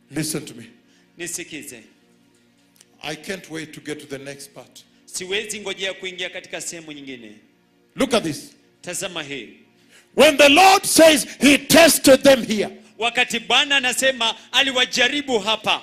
Listen to me. nisikize I can't wait to get to the next part. siwezi ngojea kuingia katika sehemu nyingine Look at this. tazama hii When the Lord says he tested them here, wakati bwana anasema aliwajaribu hapa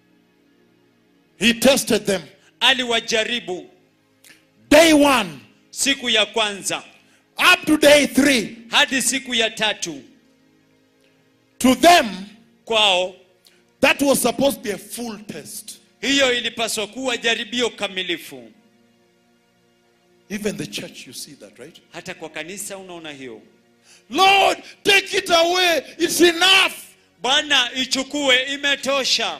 he tested them. aliwajaribu Day one siku ya kwanza up to day three. hadi siku ya tatu To them, kwao that was supposed to be a full test. hiyo ilipaswa kuwa jaribio kamilifu Even the church, you see that, right? hata kwa kanisa unaona hiyo Lord, take it away. It's enough. bwana ichukue imetosha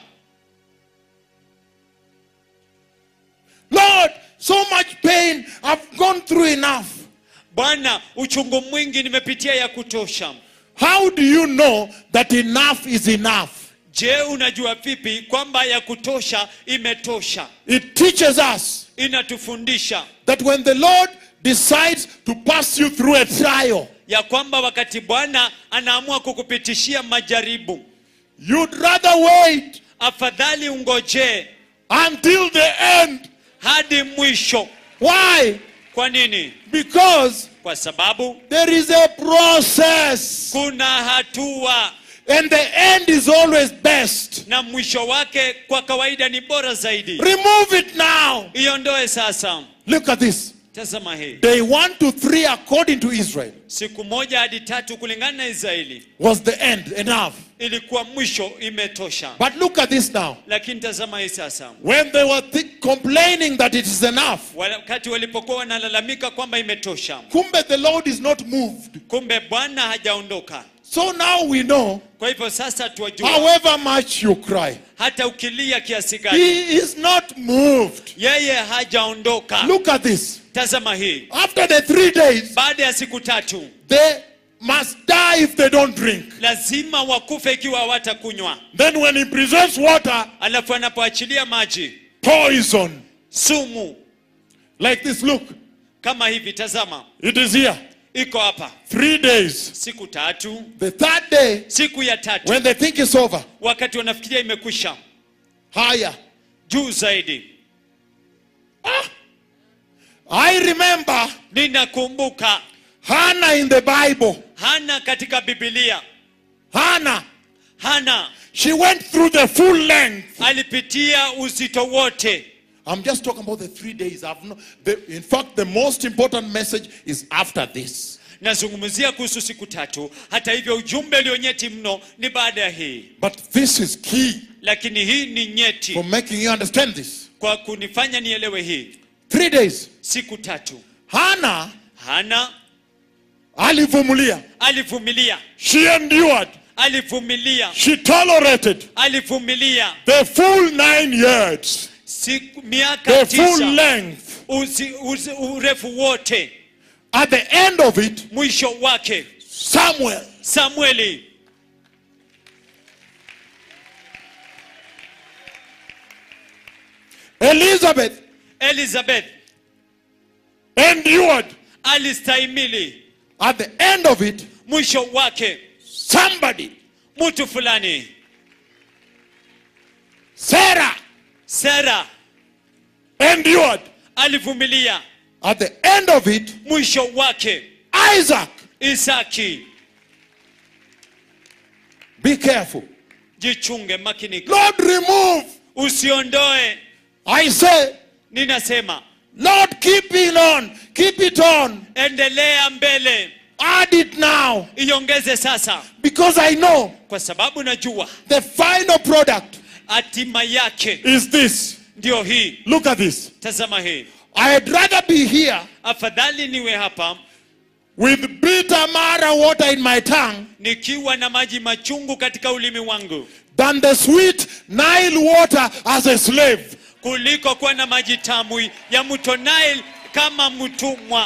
Lord, so much pain. I've gone through enough. bwana uchungu mwingi nimepitia ya kutosha How do you know that enough is enough? je unajua vipi kwamba ya kutosha imetosha It teaches us inatufundisha that when the Lord decides to pass you through a trial, ya kwamba wakati bwana anaamua kukupitishia majaribu you'd rather wait afadhali ungojee until the end. hadi mwisho Why? kwa nini Because kwa sababu there is a process, kuna hatua and the end is always best. na mwisho wake kwa kawaida ni bora zaidi Remove it now. iondoe sasa Look at this. tazama hii Day one to three, according to Israel, siku moja hadi tatu kulingana na israeli was the end. Enough. ilikuwa mwisho imetosha But look at this now. lakini tazama hii sasa When they were thi- complaining that it is enough, wakati walipokuwa wanalalamika kwamba imetosha kumbe the Lord is not moved. kumbe bwana hajaondoka So now we know, kwa hivyo sasa tuwajua however much you cry, hata ukilia kiasi gani He is not moved. yeye hajaondoka Look at this. tazama hii After the three days, baada ya siku tatu they must die if they don't drink. lazima wakufe ikiwa hawatakunywa Then, when He preserves water, alafu anapoachilia maji poison. sumu Like this, look, kama hivi tazama it is here. iko hapa Three days. siku tatu The third day, siku ya tatu when they think it's over, wakati wanafikiria imekwisha higher. juu zaidi I remember ninakumbuka Hannah in the Bible. hana katika bibilia Hannah, hana she went through the full length. alipitia uzito wote I'm just talking about the three days. I've no, the, in fact, the most important message is after this. nazungumzia kuhusu siku tatu hata hivyo ujumbe ulionyeti mno ni baada ya hii But this is key lakini hii ni nyeti for making you understand this. kwa kunifanya nielewe hii Three days. siku tatu Hannah hana alivumilia. alivumilia She endured. alivumilia She tolerated alivumilia the full nine years, siku miaka the full tisa length. uzi, uzi, urefu wote At the end of it, mwisho wake Samuel samueli Elizabeth elizabeth endured. alistahimili At the end of it, mwisho wake somebody, mtu fulani Sarah, sara endured. alivumilia At the end of it, mwisho wake Isaac. isaki Be careful. jichunge makinika Lord, remove. usiondoe I say, ninasema Lord, keep it on. Keep it on. endelea mbele Add it now. iongeze sasa Because I know kwa sababu najua the final product hatima yake is this. ndio hii Look at this. tazama hii I'd rather be here afadhali niwe hapa with bitter mara water in my tongue nikiwa na maji machungu katika ulimi wangu than the sweet Nile water as a slave. kuliko kuwa na maji tamu ya mto Nile kama mtumwa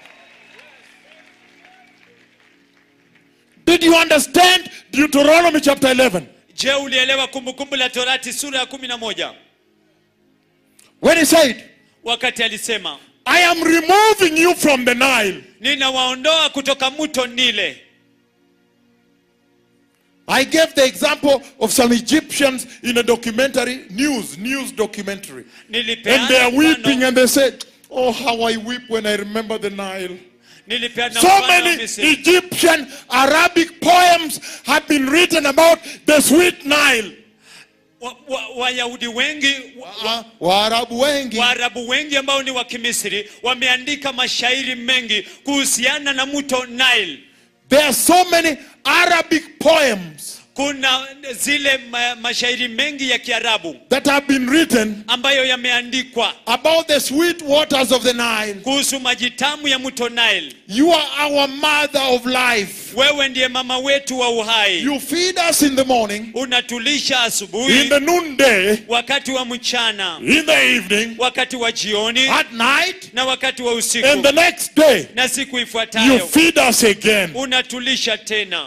Did you understand Deuteronomy chapter 11? je ulielewa kumbukumbu la torati sura ya kumi na moja When he said, wakati alisema I am removing you from the Nile. ninawaondoa kutoka mto nile I gave the example of some Egyptians in a documentary, news, news documentary. nilipeana And they are weeping mfano- and they said, Oh, how I weep when I remember the Nile. nilipeana So mfano wa many Misri. Egyptian Arabic poems have been written about the sweet Nile. Wa- wa- wayahudi wengi wa- Uh, Waarabu wengi waarabu wengi ambao ni wa kimisri wameandika mashairi mengi kuhusiana na mto nile There are so many Arabic poems kuna zile ma, mashairi mengi ya kiarabu that have been written ambayo yameandikwa about the sweet waters of the Nile. kuhusu maji tamu ya mto nile You are our mother of life. wewe ndiye mama wetu wa uhai You feed us in the morning, unatulisha in asubuhi the noonday, wakati wa mchana in the evening, wakati wa jioni at night, na wakati wa usiku and the next day. na siku You ifuatayo feed us again. unatulisha tena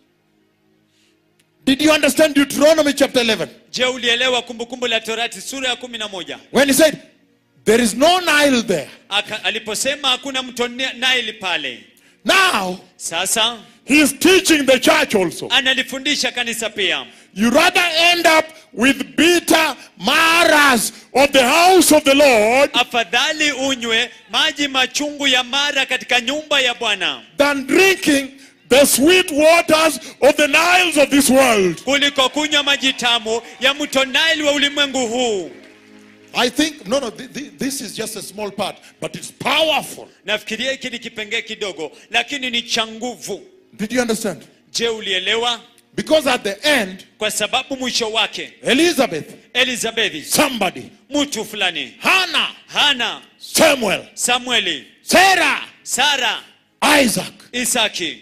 Did you understand Deuteronomy chapter 11? je ulielewa kumbukumbu la torati sura ya kumi na moja When he said, There is no Nile there. Aka, aliposema hakuna mto Ni- Nile pale Now, sasa he is teaching the church also. analifundisha kanisa pia You rather end up with bitter maras of the house of the Lord afadhali unywe maji machungu ya mara katika nyumba ya bwana than drinking the sweet waters of the Niles of this world. kuliko kunywa maji tamu ya mto Nile wa ulimwengu huu I think, no, no, th- th- this is just a small part, but it's powerful. nafikiria hiki ni kipengee kidogo lakini ni cha nguvu Did you understand? je ulielewa Because at the end, kwa sababu mwisho wake Elizabeth, elizabethi somebody, mtu fulani Hannah, hana Samuel, samueli Sarah, sara Isaac. isaki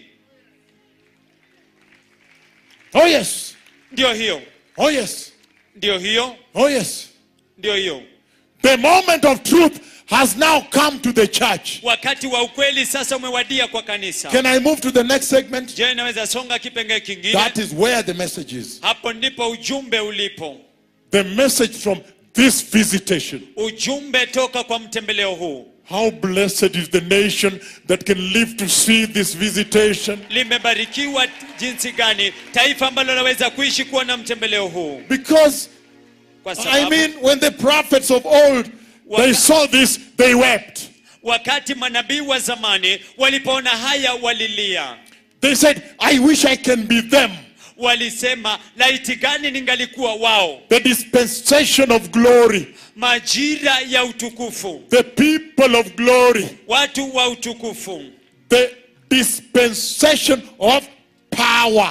Oh, yes. ndio hiyo Oh, yes. ndio hiyo Oh, yes. ndio hiyo The moment of truth has now come to the church. wakati wa ukweli sasa umewadia kwa kanisa Can I move to the next segment? je inaweza songa kipengee kingine That is where the message is. hapo ndipo ujumbe ulipo The message from this visitation. ujumbe toka kwa mtembeleo huu How blessed is the nation that can live to see this visitation. limebarikiwa jinsi gani taifa ambalo linaweza kuishi kuwa na mtembeleo huu Because, kwa I sababu mean, when the prophets of old, they Waka- saw this, they wept. wakati manabii wa zamani walipoona haya walilia They said, I wish I can be them. walisema laiti gani ningalikuwa wao The dispensation of glory. majira ya utukufu The people of glory. watu wa utukufu The dispensation of power.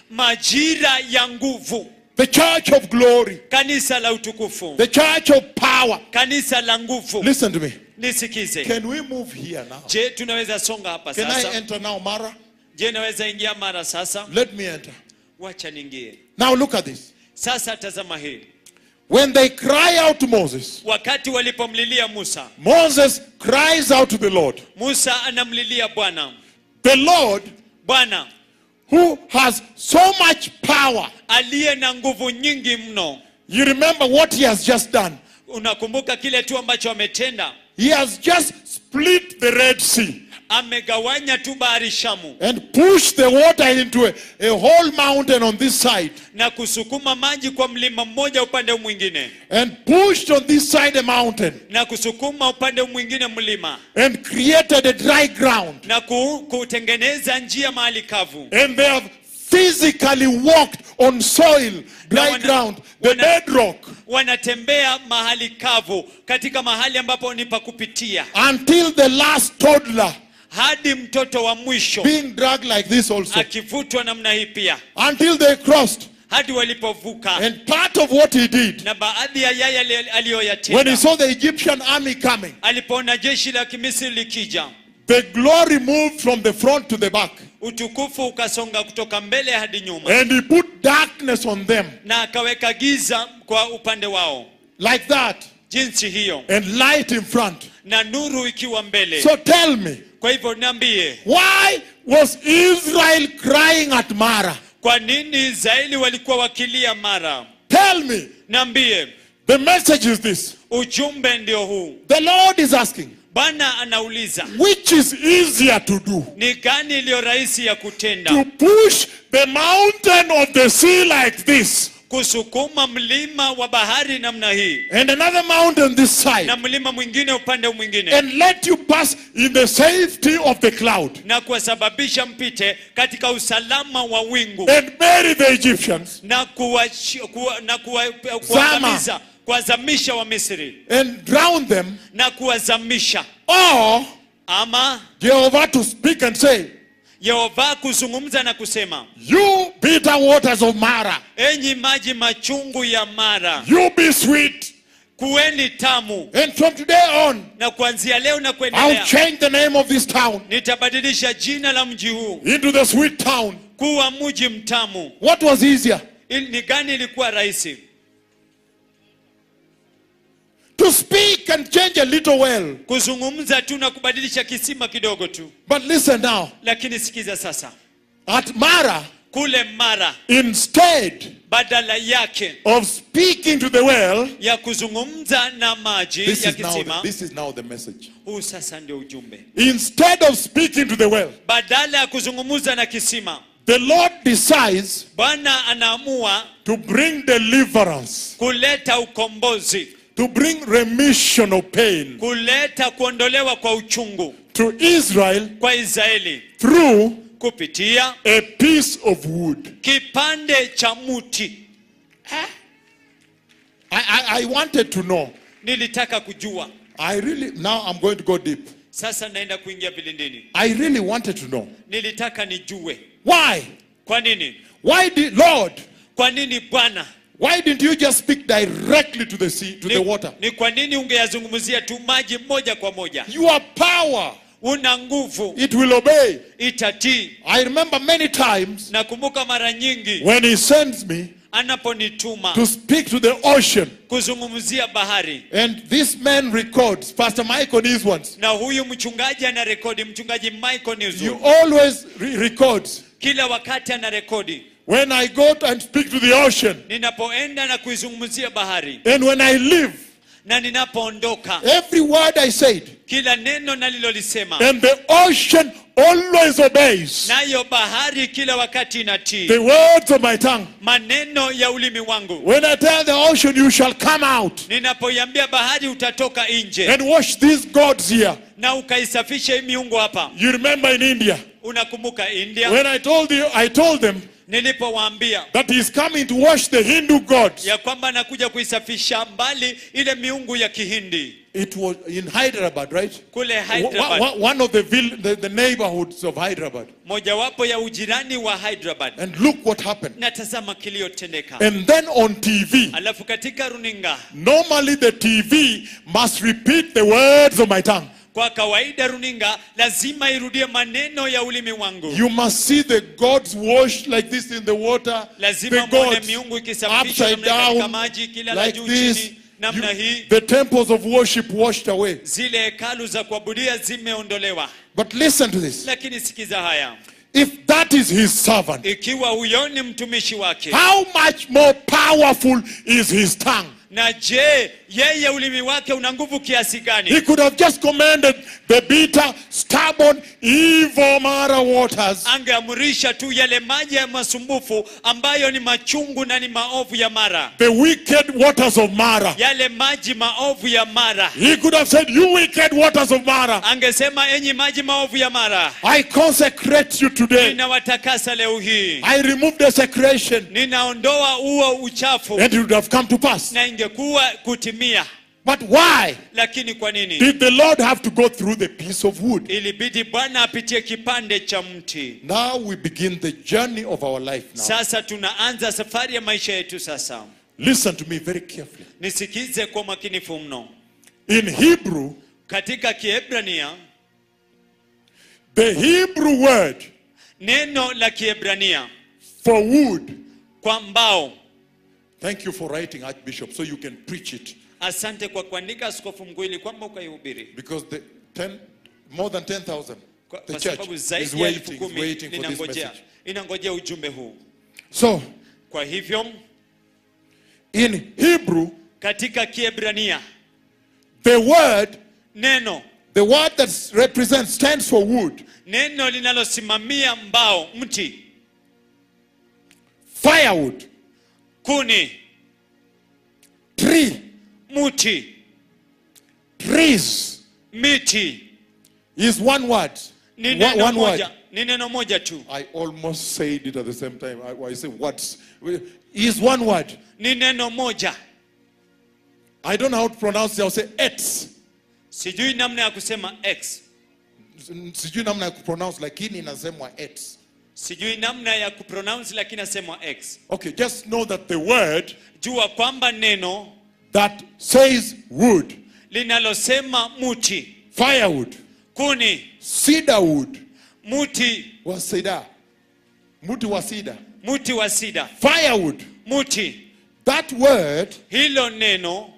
majira ya nguvu The church of glory. kanisa la utukufu The church of power. kanisa la nguvu Listen to me. nisikize Can we move here now? je tunaweza songa hapa Can I sasa enter now, Mara? je naweza ingia mara sasa Let me enter. wacha niingie Now look at this. sasa tazama hii When they cry out to Moses, wakati walipomlilia musa Moses cries out to the Lord. musa anamlilia bwana The Lord, bwana who has so much power. aliye na nguvu nyingi mno You remember what he has just done. unakumbuka kile tu ambacho ametenda He has just split the Red Sea amegawanya tu bahari shamu and pushed the water into a, a whole mountain on this side na kusukuma maji kwa mlima mmoja upande mwingine and pushed on this side a mountain na kusukuma upande mwingine mlima and created a dry ground. na ku, kutengeneza njia mahali kavu And they have physically walked on soil, dry wana- ground, the wana- bedrock, wanatembea mahali kavu katika mahali ambapo ni pa kupitia until the last toddler hadi mtoto wa mwisho being dragged like this also. akivutwa namna hii pia Until they crossed. hadi walipovuka And part of what he did, na baadhi ya yaya ali- when he aliyoyatenda saw the Egyptian army coming, alipoona jeshi la kimisri likija the glory moved from the front to the back. utukufu ukasonga kutoka mbele hadi nyuma And he put darkness on them na akaweka giza kwa upande wao like that jinsi hiyo and light in front. na nuru ikiwa mbele So tell me, kwa hivyo niambie why was Israel crying at Mara? kwa nini israeli walikuwa wakilia mara Tell me. niambie The message is this ujumbe ndio huu The Lord is asking, bwana anauliza which is easier to do? ni gani iliyo rahisi ya kutenda To push the mountain of the sea like this kusukuma mlima wa bahari namna hii and another mountain this side na mlima mwingine upande mwingine and let you pass in the safety of the cloud na kuwasababisha mpite katika usalama wa wingu and bury the Egyptians na kuwashi- kuwa- na kuwa- kuwazamisha kuwazamisha wa Misri and drown them na kuwazamisha or ama Jehovah to speak and say, Yehova kuzungumza na kusema You bitter waters of Mara, enyi maji machungu ya Mara you be sweet. kuweni tamu And from today on, na kuanzia leo na I'll kuendelea change the name of this town nitabadilisha jina la mji huu into the sweet town. kuwa mji mtamu What was easier? Il- ni gani ilikuwa rahisi To speak and change a little well. kuzungumza tu na kubadilisha kisima kidogo tu But listen now, lakini sikiza sasa at Mara, kule mara instead badala yake of speaking to the well, ya kuzungumza na maji this ya is now the, kisima this is now the message. huu sasa ndio ujumbe Instead of speaking to the well, badala ya kuzungumza na kisima the Lord decides bwana anaamua to bring deliverance, kuleta ukombozi to bring remission of pain kuleta kuondolewa kwa uchungu to Israel kwa israeli through kupitia a piece of wood. kipande cha muti I, I, I wanted to know. nilitaka kujua I really, now I'm going to go deep. sasa naenda kuingia vilindini I really wanted to know. nilitaka nijue Why? kwa nini Why did, Lord, kwa nini bwana why didn't you just speak directly to the sea, to the ni, water? ni kwa nini ungeyazungumzia tu maji moja kwa moja Your power, una nguvu it will obey. itatii I remember many times nakumbuka mara nyingi when He sends me anaponituma to speak to the ocean, kuzungumzia bahari and this man records, Pastor Michael these ones. na huyu mchungaji ana rekodi mchungaji michael You Newswood. always re- records. kila wakati ana rekodi When I go to and speak to the ocean, ninapoenda na kuizungumzia bahari and when I leave, na ninapoondoka every word I said, kila neno nalilolisema and the ocean always obeys nayo bahari kila wakati inatii the words of my tongue. maneno ya ulimi wangu When I tell the ocean, you shall come out ninapoiambia bahari utatoka nje and wash these gods here. na ukaisafisha hii miungu hapa You remember in India, unakumbuka india when I told you, I told them nilipowaambia that he's coming to wash the Hindu gods. ya kwamba anakuja kuisafisha mbali ile miungu ya kihindi It was in Hyderabad, right? kule Wa- hyderabad wa- One of the, vill- the, the neighborhoods of Hyderabad. mojawapo ya ujirani wa hyderabad And look what happened. na tazama kiliyotendeka And then on TV, alafu katika runinga normally the TV must repeat the words of my tongue. kwa kawaida runinga lazima irudie maneno ya ulimi wangu You must see the gods washed like this in the water. lazima The mwone gods miungu ikisafishwa upside namna katika down maji ikilala like juu this. chini namna You- hii the temples of worship washed away. zile hekalu za kuabudia zimeondolewa But listen to this. lakini sikiza haya If that is his servant, ikiwa huyo ni mtumishi wake how much more powerful is his tongue? na je yeye ulimi wake una nguvu kiasi He gani could have just commanded the bitter, stubborn, evil Mara waters angeamrisha tu yale maji ya masumbufu ambayo ni machungu na ni maovu ya mara the wicked waters of Mara. yale maji maovu ya mara He could have said, You wicked waters of Mara, angesema enyi maji maovu ya mara I consecrate you today. ninawatakasa leo hii I remove desecration. ninaondoa huo uchafu And it would have come to pass. na ingekuwa kutimia But why lakini kwa nini did the Lord have to go through the piece of wood? ilibidi bwana apitie kipande cha mti Now we begin the journey of our life now. sasa tunaanza safari ya maisha yetu sasa Listen to me very carefully. nisikize kwa makinifu mno In Hebrew, katika kiebrania the Hebrew word neno la kiebrania for wood, kwa mbao thank you for writing, Archbishop, so you can preach it. asante kwa kuandika askofu mkuu ili kwamba ukaihubiri Because the ten, more than 10,000, kwa, the kwa church sababu is zaidi ya elfu waiting, is kumi waiting for this inangojea message. inangojea ujumbe huu So, kwa hivyo in Hebrew, katika kiebrania the word neno The word that represents stands for wood, neno linalosimamia mbao mti firewood, kuni tree, mti trees miti is one word. ni One, neno one word. moja ni neno moja tu I almost said it at the same time. I, I say words. Is one word. ni neno moja I don't know how to pronounce it. I'll say ets. sijui namna ya kusema x Sijui namna ya kupronounce lakini inasemwa ets. sijui namna ya kupronounce lakini nasemwa x Okay, just know that the word jua kwamba neno that says wood, linalosema muti firewood, kuni cedar wood, muti wa cedar, muti wa cedar, muti wa sida firewood. muti That word, hilo neno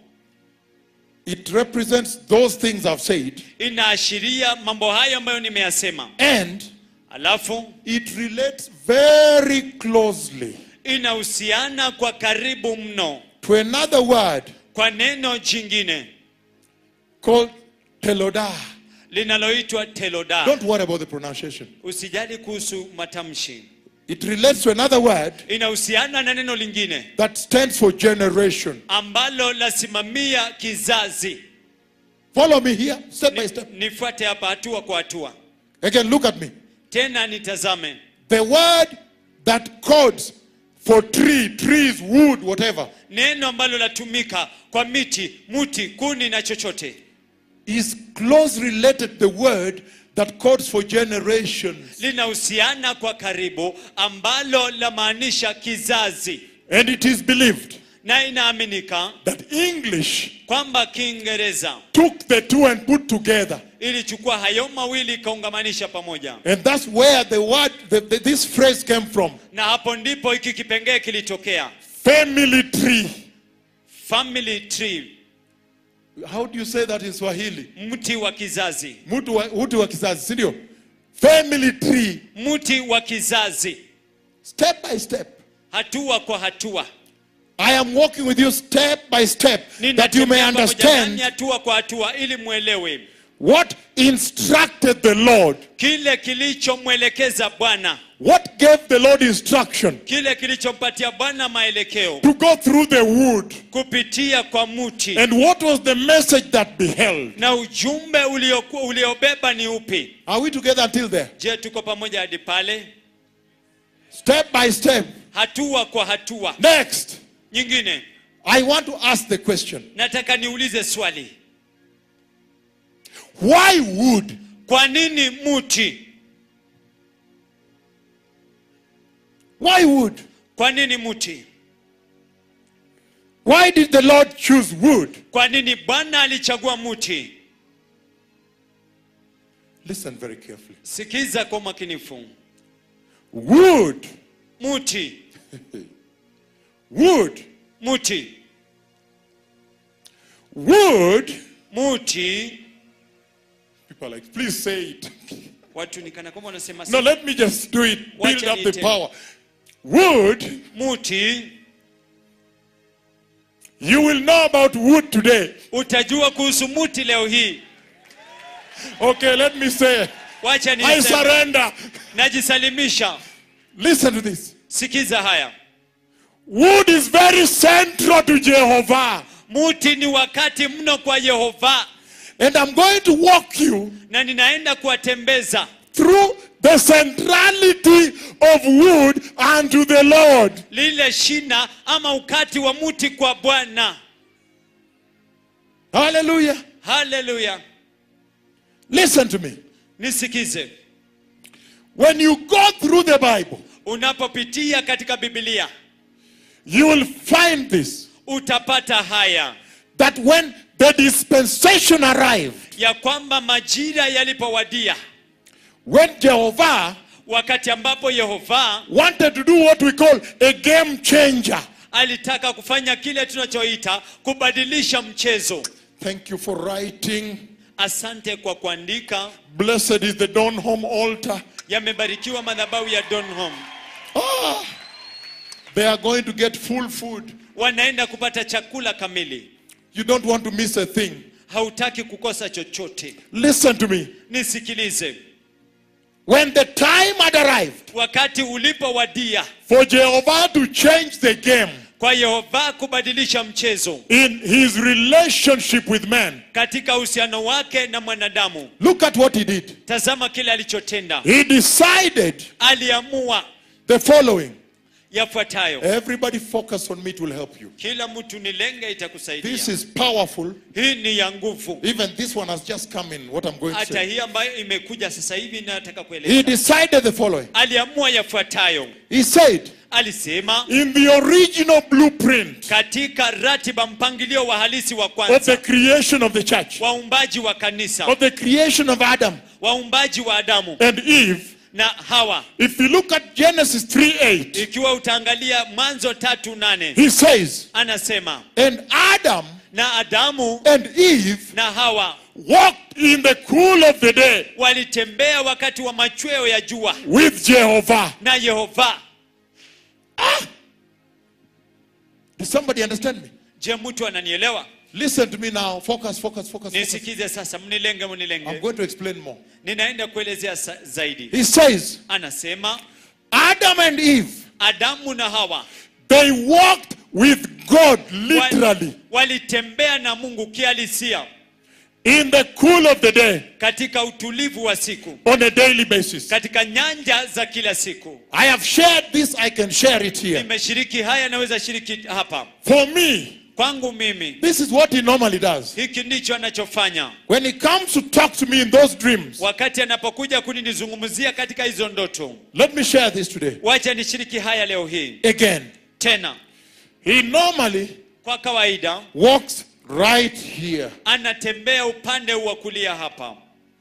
it represents those things I've said, inaashiria mambo hayo ambayo nimeyasema and alafu it relates very closely inahusiana kwa karibu mno to another word kwa neno jingine called telodah. linaloitwa teloda Don't worry about the pronunciation. usijali kuhusu matamshi It relates to another word inahusiana na neno lingine that stands for generation. ambalo lasimamia kizazi Follow me here, step by step. nifuate hapa hatua kwa hatua Again, look at me. tena nitazame The word that codes for tree, trees, wood, whatever, neno ambalo latumika kwa miti muti kuni na chochote is close related to the word that codes for generations. linahusiana kwa karibu ambalo lamaanisha kizazi And it is believed na inaaminika that English kwamba kiingereza took the two and put together. ilichukua hayo mawili ikaungamanisha pamoja And that's where the word, the, the- this phrase came from. na hapo ndipo hiki kipengee kilitokea Family tree. family tree How do you say that in Swahili? mti wa kizazi Mtu wa, mtu wa kizazi, si ndio? Family tree. mti wa kizazi Step by step. hatua kwa hatua I am walking with you step by step that you may Ninatembea pamoja nanyi understand hatua kwa hatua ili mwelewe what instructed the Lord. kile kilichomwelekeza bwana What gave the Lord instruction kile kilichompatia bwana maelekeo to go through the wood. kupitia kwa mti And what was the message that beheld? na ujumbe ulioku- uliobeba ni upi Are we together until there? je tuko pamoja hadi pale Step by step. hatua kwa hatua Next, nyingine I want to ask the question nataka niulize swali why wood? kwa nini mti Why wood? kwa nini mti Why did the Lord choose wood? kwa nini bwana alichagua mti Listen very carefully. sikiza kwa umakinifu Wood, mti wood, mti wood. mti People are like, please say it. watu nikana kwamba wanasema No, let me just do it. Build Wacha up the niite. power. Wood, mti you will know about wood today. utajua kuhusu mti leo hii Okay, let me say, wacha I niseme surrender. najisalimisha Listen to this. sikiza haya Wood is very central to Jehovah. mti ni wakati mno kwa yehova And I'm going to walk you na ninaenda kuwatembeza through the centrality of wood unto the Lord. lile shina ama ukati wa mti kwa bwana Hallelujah. haleluya Listen to me. nisikize When you go through the Bible, unapopitia katika bibilia you will find this utapata haya that when the dispensation arrived, ya kwamba majira yalipowadia when Jehovah wakati ambapo yehova wanted to do what we call a game changer. alitaka kufanya kile tunachoita kubadilisha mchezo Thank you for writing. asante kwa kuandika Blessed is the Dawn Home altar. yamebarikiwa madhabahu ya donhom Ah, they are going to get full food. wanaenda kupata chakula kamili You don't want to miss a thing. hautaki kukosa chochote Listen to me. nisikilize When the time had arrived wakati ulipowadia for Jehovah to change the game kwa yehova kubadilisha mchezo in his relationship with man, katika uhusiano wake na mwanadamu look at what he did. tazama kile alichotenda He decided aliamua the following. yafuatayo Everybody focus on me, it will help you. kila mtu nilenge itakusaidia This is powerful. hii ni ya nguvu Even this one has just come in, what I'm going to hata say. hii ambayo imekuja sasa hivi nataka He kueleza decided the following. aliamua yafuatayo He said, alisema in the original blueprint katika ratiba mpangilio wa halisi wa of the kwanza creation of the church, waumbaji wa kanisa of the creation of Adam waumbaji wa adamu and Eve, na hawa if you look at Genesis 3 8, ikiwa utaangalia mwanzo tatu nane he says, anasema and Adam na adamu and Eve na hawa walked in the cool of the day walitembea wakati wa machweo ya jua with Jehovah. na yehova Does somebody understand me? je mtu ananielewa Listen to me now. Focus, focus, focus. focus. nisikize sasa mnilenge I'm mnilenge going to explain more. ninaenda kuelezea sa- zaidi He says, anasema Adam and Eve, adamu na hawa they walked with God wal- literally walitembea na mungu kihalisia in the cool of the day katika utulivu wa siku on a daily basis. katika nyanja za kila siku I have shared this, I can share it here. nimeshiriki haya naweza shiriki hapa For me, kwangu mimi this is what he normally does. hiki ndicho anachofanya When he comes to talk to me in those dreams, wakati anapokuja kuninizungumzia katika hizo ndoto let me share this today. wacha nishiriki haya leo hii Again, tena he normally kwa kawaida walks right here, anatembea upande wa kulia hapa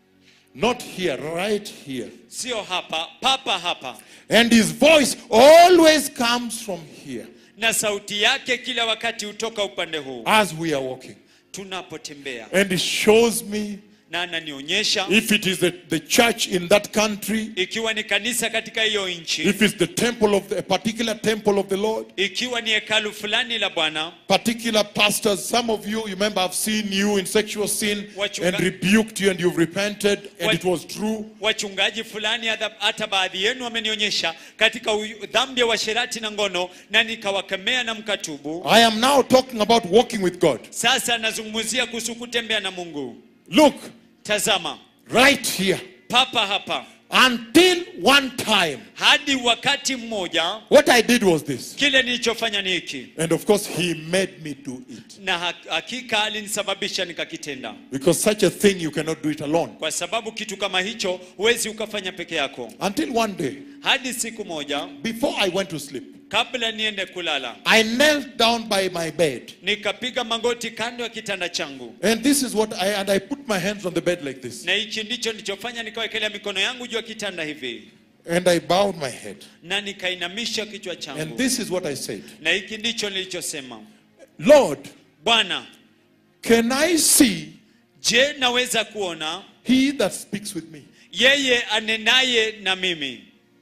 not here, right here. sio hapa papa hapa And his voice always comes from here na sauti yake kila wakati hutoka upande huu as we are walking. tunapotembea And he shows me na ananionyesha if it is the, the church in that country, ikiwa ni kanisa katika hiyo nchi if it's the temple of the, a particular temple of the Lord, ikiwa ni hekalu fulani la bwana particular pastors. Some of you, you remember, I've seen you in sexual sin Wachunga- and rebuked you, and you've repented, and Wach- it was true. wachungaji fulani hata- hata baadhi yenu wamenionyesha katika u- dhambi ya washerati na ngono na nikawakemea na mkatubu I am now talking about walking with God. sasa nazungumzia kuhusu kutembea na mungu Look, tazama right here. papa hapa Until one time, hadi wakati mmoja what I did was this. kile nilichofanya ni hiki And of course, He made me do it. na ha- hakika alinisababisha nikakitenda Because such a thing, you cannot do it alone. kwa sababu kitu kama hicho huwezi ukafanya peke yako Until one day, hadi siku moja before I went to sleep, kabla niende kulala I knelt down by my bed. nikapiga magoti kando ya kitanda changu And this is what I, and I put my hands on the bed like this. na hichi ndicho nilichofanya nikawekelea mikono yangu juu ya kitanda hivi And I bowed my head. na nikainamisha kichwa And changu this is what I said na hiki ndicho nilichosema Lord, bwana can I see je naweza kuona he that speaks with me? yeye anenaye na mimi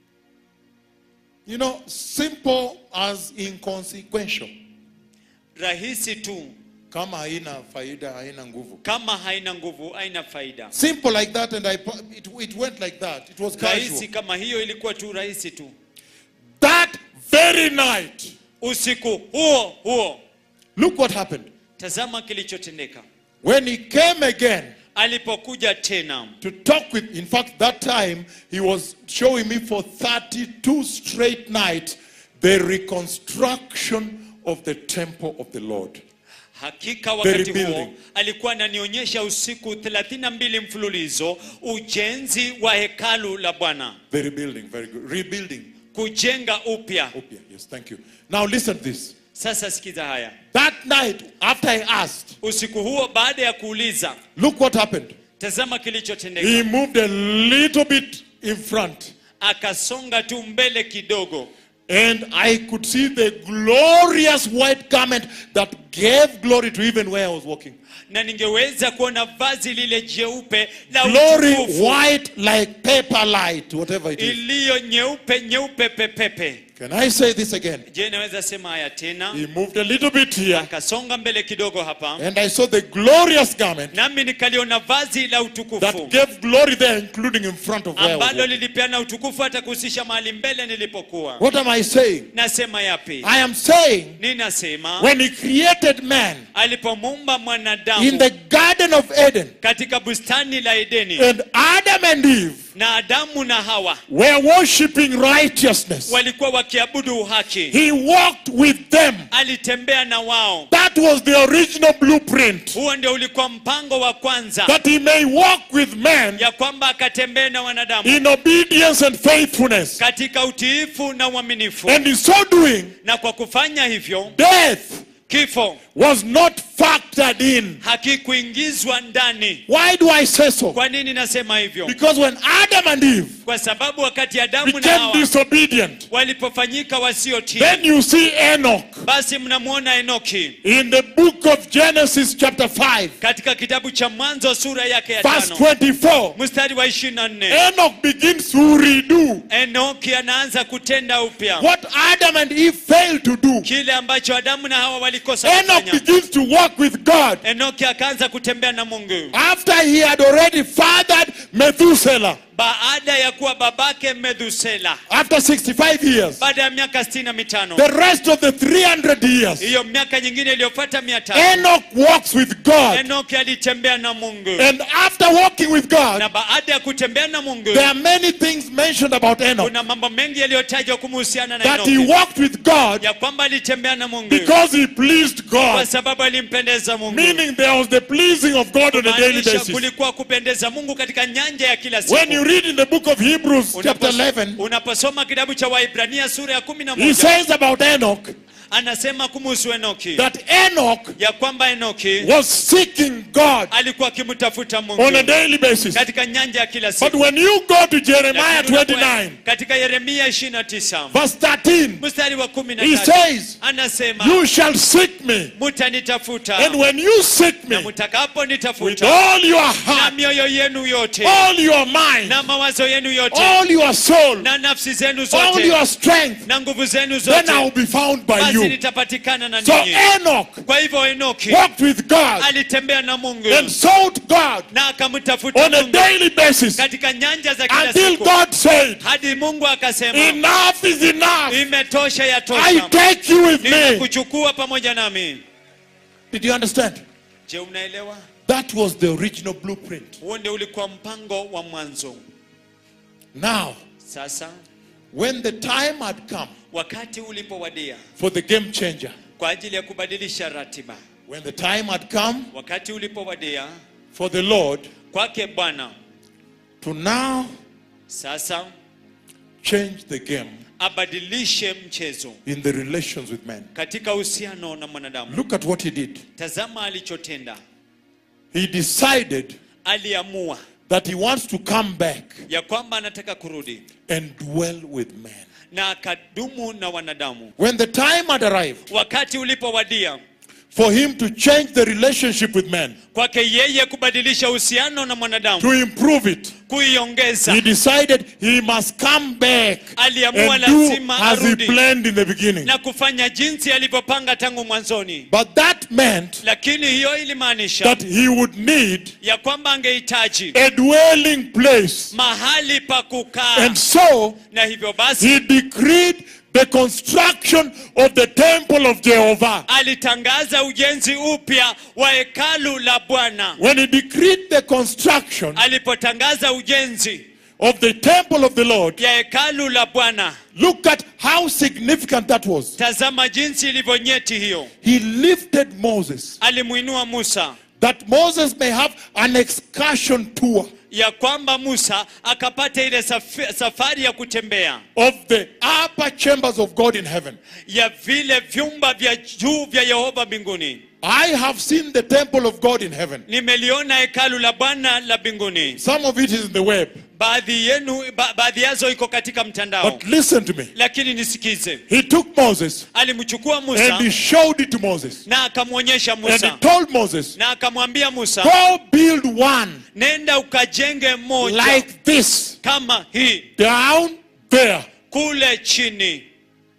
You know, simple as inconsequential. rahisi tu Kama haina faida, haina nguvu. kama haina nguvu haina faida Simple like that, and I it, it went like that. It was casual. rahisi kama hiyo ilikuwa tu rahisi tu That very night, usiku huo huo look what happened. tazama kilichotendeka When he came again alipokuja tena to talk with, in fact, that time he was showing me for 32 straight nights the reconstruction of the temple of the Lord. hakika wakati huo rebuilding. alikuwa ananionyesha usiku 32 mfululizo ujenzi wa hekalu la bwana The rebuilding, very good. Rebuilding. kujenga upya Okay, yes, thank you. Now listen to this. sasa sikiza haya That night, after I asked, usiku huo baada ya kuuliza look what happened. tazama kilichotendeka He moved a little bit in front. akasonga tu mbele kidogo And I could see the glorious white garment that gave glory to even where I was walking. na ningeweza kuona vazi lile jeupe la Glory utukufu white like paper light, whatever it is. iliyo nyeupe nyeupe pepepe Can I say this again? je naweza sema haya tena He moved a little bit here, akasonga mbele kidogo hapa and I saw the glorious garment nami nikaliona vazi la that utukufu gave glory there, including in front of where I was ambalo walking. lilipeana utukufu hata kuhusisha mahali mbele nilipokuwa What am I saying? nasema yapi I am saying ninasema when he created man alipomuumba in mwanadamu the Garden of Eden, katika bustani la edeni and Adam and Eve na adamu na hawa were worshipping righteousness, walikuwa wakiabudu uhaki he walked with them. alitembea na wao That was the original blueprint. huo ndio ulikuwa mpango wa kwanza That he may walk with man ya kwamba akatembee na wanadamu in obedience and faithfulness. katika utiifu na uaminifu And in so doing, na kwa kufanya hivyo death kifo was not factored in. hakikuingizwa ndani Why do I say so? kwa nini nasema hivyo Because when Adam and Eve kwa sababu wakati adamu na became hawa disobedient, walipofanyika wasiotii then you see Enoch basi mnamwona enoki in the book of Genesis, chapter 5, katika kitabu cha mwanzo sura yake ya verse tano 24. mstari wa ishirini na nne Enoch begins to redo enoki anaanza kutenda upya what Adam and Eve failed to do. kile ambacho adamu na hawa walikosa Enoch kufanya begins to walk with God enoki akaanza kutembea na mungu after he had already fathered Methuselah baada ya kuwa babake medhusela after 65 years. baada ya miaka sitini na mitano The rest of the 300 years, hiyo miaka nyingine iliyofuata mia tatu Enoch walks with God. enoki alitembea na mungu And after walking with God, na baada ya kutembea na mungu there are many things mentioned about Enoch. kuna mambo mengi yaliyotajwa kumuhusiana na That he enoki walked with God ya kwamba alitembea na mungu because he pleased kwa God. sababu alimpendeza mungu Meaning there was the pleasing of God on a daily maanisha basis. kulikuwa kupendeza mungu katika nyanja ya kila When you siku read in the book of Hebrews, chapter Unapos- 11, unaposoma kitabu cha waibrania sura ya kumi na he moja says about Enoch anasema kumuhusu enoki that Enoch ya kwamba enoki was seeking God alikuwa akimtafuta mungu on a daily basis. katika nyanja ya kila But siku when you go to Jeremiah Lakini unapo- 29, katika yeremia 29 verse 13, mstari wa kumi na he tatu says, anasema You shall seek me. mutanitafuta And when you seek na me with mutakaponitafuta all your na heart, mioyo yenu yote all your mind, na mawazo yenu yote all your soul, na nafsi zenu all zote your strength, na nguvu zenu then I will zote be found by basi you. nitapatikana na So ninyi Enoch kwa hivyo enoki walked with God alitembea na mungu and sought God na akamtafuta on a mungu daily basis katika nyanja za kila until siku God said, hadi mungu akasema Enough is enough. imetosha I yatosha take you with me. ninakuchukua pamoja nami Did you understand? je unaelewa That was the original blueprint. huo ndio ulikuwa mpango wa mwanzo Now, sasa when the time had come wakati ulipowadia for the game changer, kwa ajili ya kubadilisha ratiba when the time had come wakati ulipowadia for the Lord kwake bwana to now sasa change the game abadilishe mchezo in the relations with men. katika uhusiano na mwanadamu Look at what he did. tazama alichotenda He decided aliamua that he wants to come back ya kwamba anataka kurudi and dwell with men. na akadumu na wanadamu When the time had arrived wakati ulipowadia for him to change the relationship with men, kwake yeye kubadilisha uhusiano na mwanadamu to improve it, kuiongeza he decided he must come back aliamua and do lazima as he arudi planned in the beginning. na kufanya jinsi alivyopanga tangu mwanzoni But that meant lakini hiyo ilimaanisha that he would need ya kwamba angehitaji a dwelling place. mahali pa kukaa And so na hivyo basi he decreed the construction of the temple of Jehovah. alitangaza ujenzi upya wa hekalu la bwana When he decreed the construction alipotangaza ujenzi of the temple of the Lord, ya hekalu la bwana look at how significant that was. tazama jinsi ilivyonyeti hiyo He lifted Moses alimwinua musa that Moses may have an excursion tour ya kwamba musa akapata ile safi- safari ya kutembea of the upper chambers of God in heaven. ya vile vyumba vya juu vya yehova mbinguni I have seen the temple of God in heaven. nimeliona hekalu la bwana la mbinguni Some of it is in the web. baadhi yenu ba, baadhi yazo iko katika mtandao But listen to me. lakini nisikize He took Moses alimchukua and musa he showed it to Moses. na akamwonyesha And he musa told Moses, na akamwambia musa Go build one nenda ukajenge moja like this kama hii down there. kule chini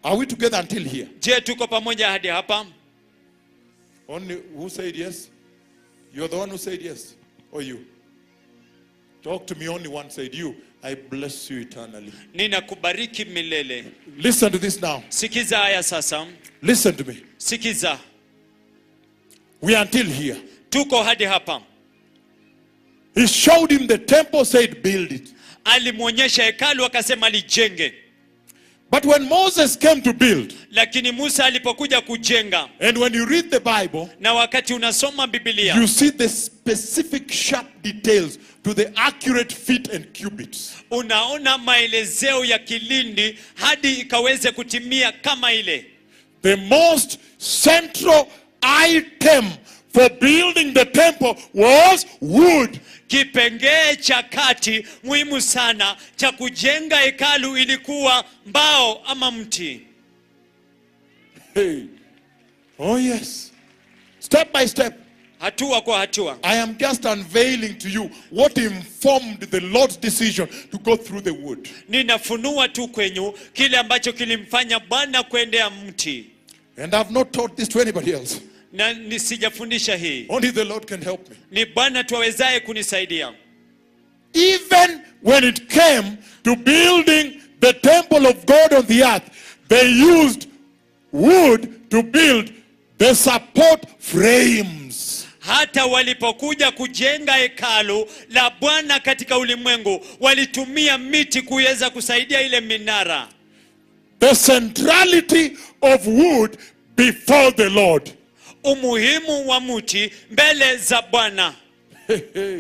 Are we together until here? je tuko pamoja hadi hapa Only who said yes? You're the one who said yes. Or you? Talk to me, only one said you. I bless you eternally. ninakubariki milele Listen to this now. sikiza haya sasa Listen to me. sikiza We are until here. tuko hadi hapa He showed him the temple, said, Build it. alimwonyesha hekalu akasema lijenge But when Moses came to build, lakini musa alipokuja kujenga and when you read the Bible, na wakati unasoma bibilia you see the specific sharp details to the accurate feet and cubits. unaona maelezeo ya kilindi hadi ikaweze kutimia kama ile The most central item for building the temple was wood. kipengee cha kati muhimu sana cha kujenga hekalu ilikuwa mbao ama mti Hey. Oh, yes. Step by step, hatua kwa hatua I am just unveiling to you what informed the Lord's decision to go through the wood. ninafunua tu kwenyu kile ambacho kilimfanya bwana kuendea mti And I've not taught this to anybody else. na nisijafundisha hii Only the Lord can help me. ni bwana tuawezaye kunisaidia Even when it came to building the temple of God on the earth, they used wood to build the support frames. hata walipokuja kujenga hekalu la bwana katika ulimwengu walitumia miti kuweza kusaidia ile minara The centrality of wood before the Lord. umuhimu wa mti mbele za bwana Hey, hey.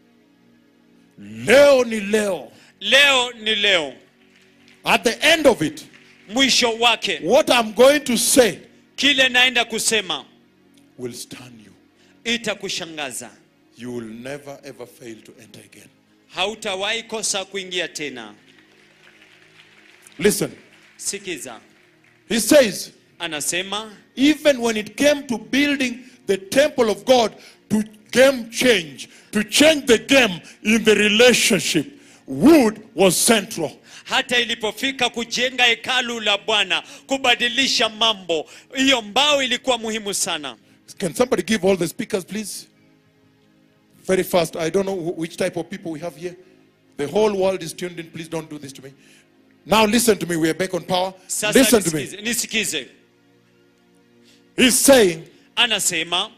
Leo ni leo. leo ni leo At the end of it, mwisho wake what I'm going to say kile naenda kusema will stun you. itakushangaza You will never ever fail to enter again. hautawahi kosa kuingia tena Listen, sikiza he says, anasema even when it came to building the temple of God to game change, to change the game in the relationship, wood was central. hata ilipofika kujenga hekalu la bwana kubadilisha mambo hiyo mbao ilikuwa muhimu sana Can somebody give all the speakers, please? Very fast. I don't know wh- which type of people we have here. The whole world is tuned in. Please don't do this to me. Now listen to me. We are back on power. sasa Listen to me. nisikize, nisikize He's saying anasema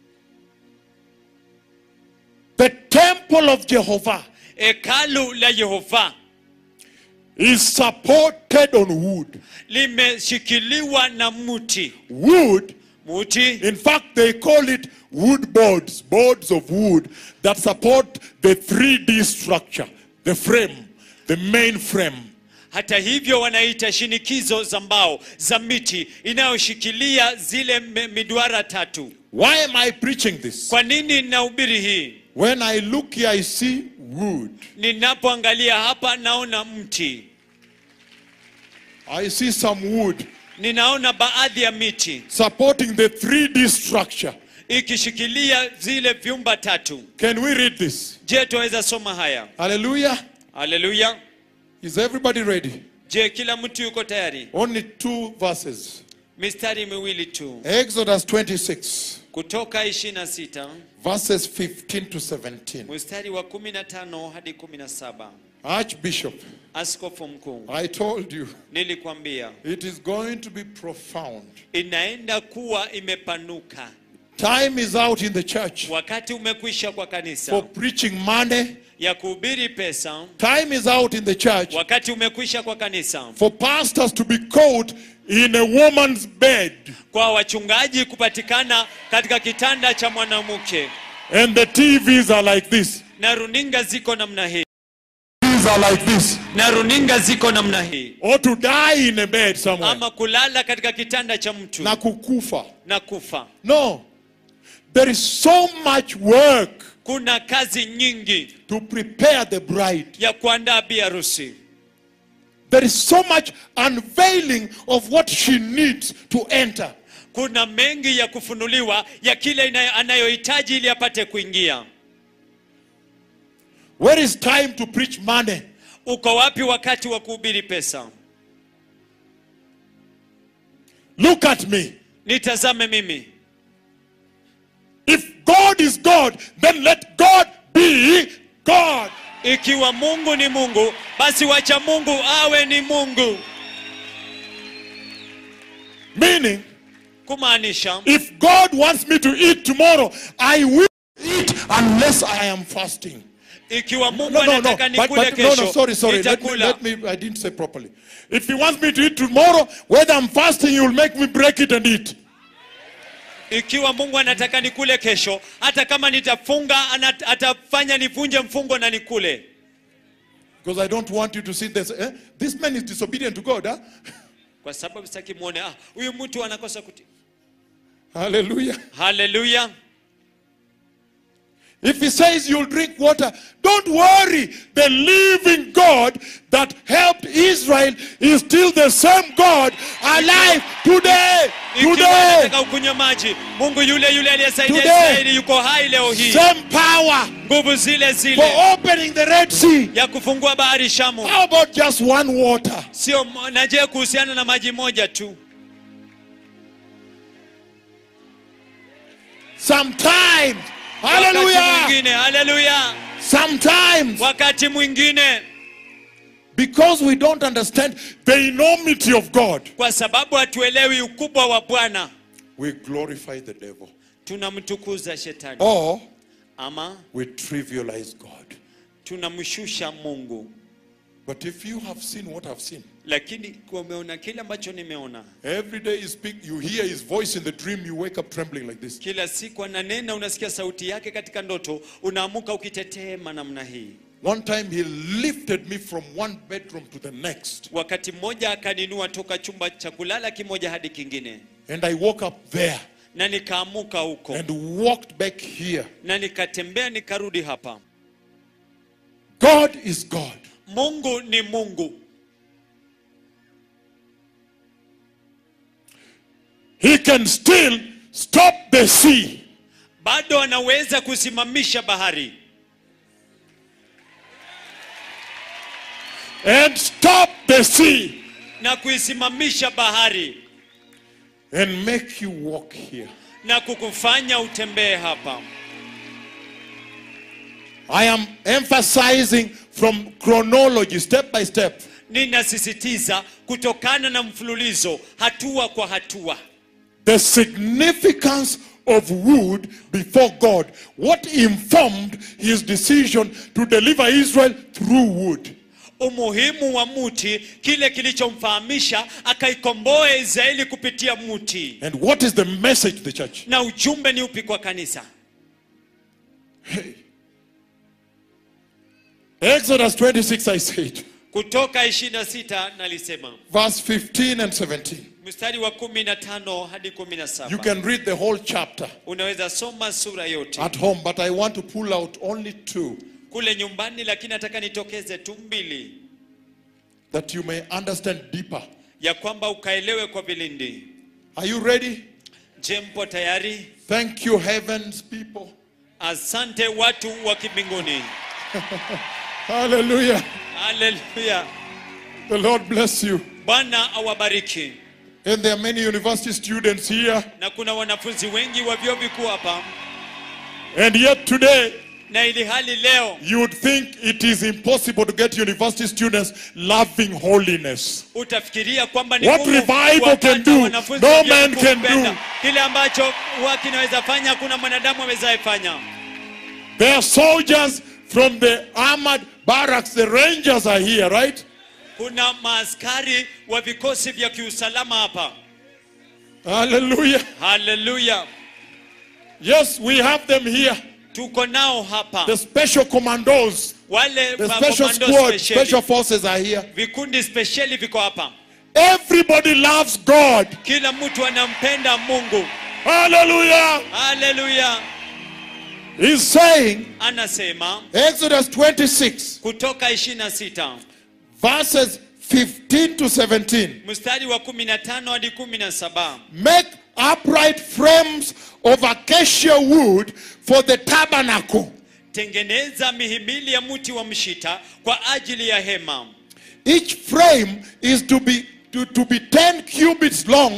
the temple of Jehovah hekalu la yehova is supported on wood. limeshikiliwa na mti Wood, mti in fact, they call it wood boards, boards of wood that support the 3D structure, the frame, the main frame. hata hivyo wanaita shinikizo za mbao za miti inayoshikilia zile me- miduara tatu Why am I preaching this? kwa nini nahubiri hii When I look here, I see wood. ninapoangalia hapa naona mti I see some wood ninaona baadhi ya miti supporting the 3D structure. ikishikilia zile vyumba tatu Can we read this? je tuweza soma haya Hallelujah. haleluya Is everybody ready? je kila mtu yuko tayari Only two verses. mistari miwili tu Exodus 26, kutoka 26 verses 15 to 17. mstari wa 15 hadi 17 Archbishop, askofu mkuu I told you nilikwambia it is going to be profound. inaenda kuwa imepanuka Time is out in the church wakati umekwisha kwa kanisa for preaching money. ya kuhubiri pesa Time is out in the church wakati umekwisha kwa kanisa for pastors to be caught in a woman's bed. kwa wachungaji kupatikana katika kitanda cha mwanamke And the TVs are like this. na runinga ziko namna hii These are like this. na runinga ziko namna hii Or to die in a bed somewhere. ama kulala katika kitanda cha mtu Na kukufa. na kufa No. There is so much work kuna kazi nyingi to prepare the bride. ya kuandaa bi harusi There is so much unveiling of what she needs to enter. kuna mengi ya kufunuliwa ya kile inayo- anayohitaji ili apate kuingia Where is time to preach money? uko wapi wakati wa kuhubiri pesa Look at me. nitazame mimi If God is God, then let God be God. ikiwa mungu ni mungu basi wacha mungu awe ni mungu Meaning, kumaanisha if God wants me to eat tomorrow, I will eat unless I am fasting. ikiwa mungu No, no, no. anataka But, nikule but, no, no, kesho sorry, sorry. Let me, nitakula let me, I didn't say properly. If he wants me to eat tomorrow, whether I'm fasting, he will make me break it and eat. ikiwa mungu anataka nikule kesho hata kama nitafunga ana- atafanya nivunje mfungo na nikule Because I don't want you to sit there and say, eh, this man is disobedient to God. Huh? kwa sababu sitaki muone ah, huyu mtu anakosa kuti Hallelujah. haleluya If he says you'll drink water, don't worry. The living God that helped Israel is still the same God alive today. ikiwa Today. anataka ukunywe maji mungu yule yule aliyesaidia Today. israeli yuko hai leo hii Same power nguvu zile for zile opening the Red Sea. ya kufungua bahari shamu How about just one water? sio mo- na je kuhusiana na maji moja tu Sometimes. wakati Hallelujah. mwingine haleluya Sometimes. wakati mwingine Because we don't understand the enormity of God, kwa sababu hatuelewi ukubwa wa bwana we glorify the devil. tunamtukuza shetani Or ama we trivialize God. tunamshusha mungu But if you have seen what I've seen, lakini kwa umeona kile ambacho nimeona every day you speak, you hear his voice in the dream, you wake up trembling like this. kila siku ananena unasikia sauti yake katika ndoto unaamuka ukitetema namna hii One time he lifted me from one bedroom to the next, wakati mmoja akaninua toka chumba cha kulala kimoja hadi kingine and I woke up there na nikaamuka huko and walked back here. na nikatembea nikarudi hapa God is God. mungu ni mungu He can still stop the sea. bado anaweza kusimamisha bahari and stop the sea na kuisimamisha bahari and make you walk here. na kukufanya utembee hapa I am emphasizing from chronology, step by step. ninasisitiza kutokana na mfululizo hatua kwa hatua The significance of wood before God. What informed his decision to deliver Israel through wood? umuhimu wa muti kile kilichomfahamisha akaikomboa israeli kupitia muti And what is the message to the church? na ujumbe ni upi kwa kanisa Exodus 26, I said, kutoka 26 nalisema verse 15 and 17. mstari wa 15 hadi You 17 can read the whole chapter unaweza soma sura yote at home, but I want to pull out only two kule nyumbani lakini nataka nitokeze tu mbili that you may understand deeper. ya kwamba ukaelewe kwa vilindi Are you ready? je mpo tayari Thank you, heavens people. asante watu wa kimbinguni Hallelujah. haleluya The Lord bless you. bwana awabariki And there are many university students here. na kuna wanafunzi wengi wa vyuo vikuu hapa And yet today, na ili hali leo you would think it is impossible to get university students loving holiness. utafikiria kwamba ni What ngumu revival kuwapata can do, wanafunzi no wa vyuo man vikuu can kupenda. do. kile ambacho huwa kinaweza fanya hakuna mwanadamu awezaye fanya There are soldiers from the armored barracks. The rangers are here, right? kuna maaskari wa vikosi vya kiusalama hapa Hallelujah. haleluya Yes, we have them here. tuko nao hapa The special commandos, wale the ma- special komando squad, spesheli. special forces are here. vikundi spesheli viko hapa Everybody loves God. kila mtu anampenda mungu Hallelujah. haleluya He's saying, anasema Exodus 26, kutoka 26 verses 15 to 17. mstari wa 15 hadi 17 Make upright frames of acacia wood for the tabernacle. tengeneza mihimili ya mti wa mshita kwa ajili ya hema Each frame is to be to, to be 10 cubits long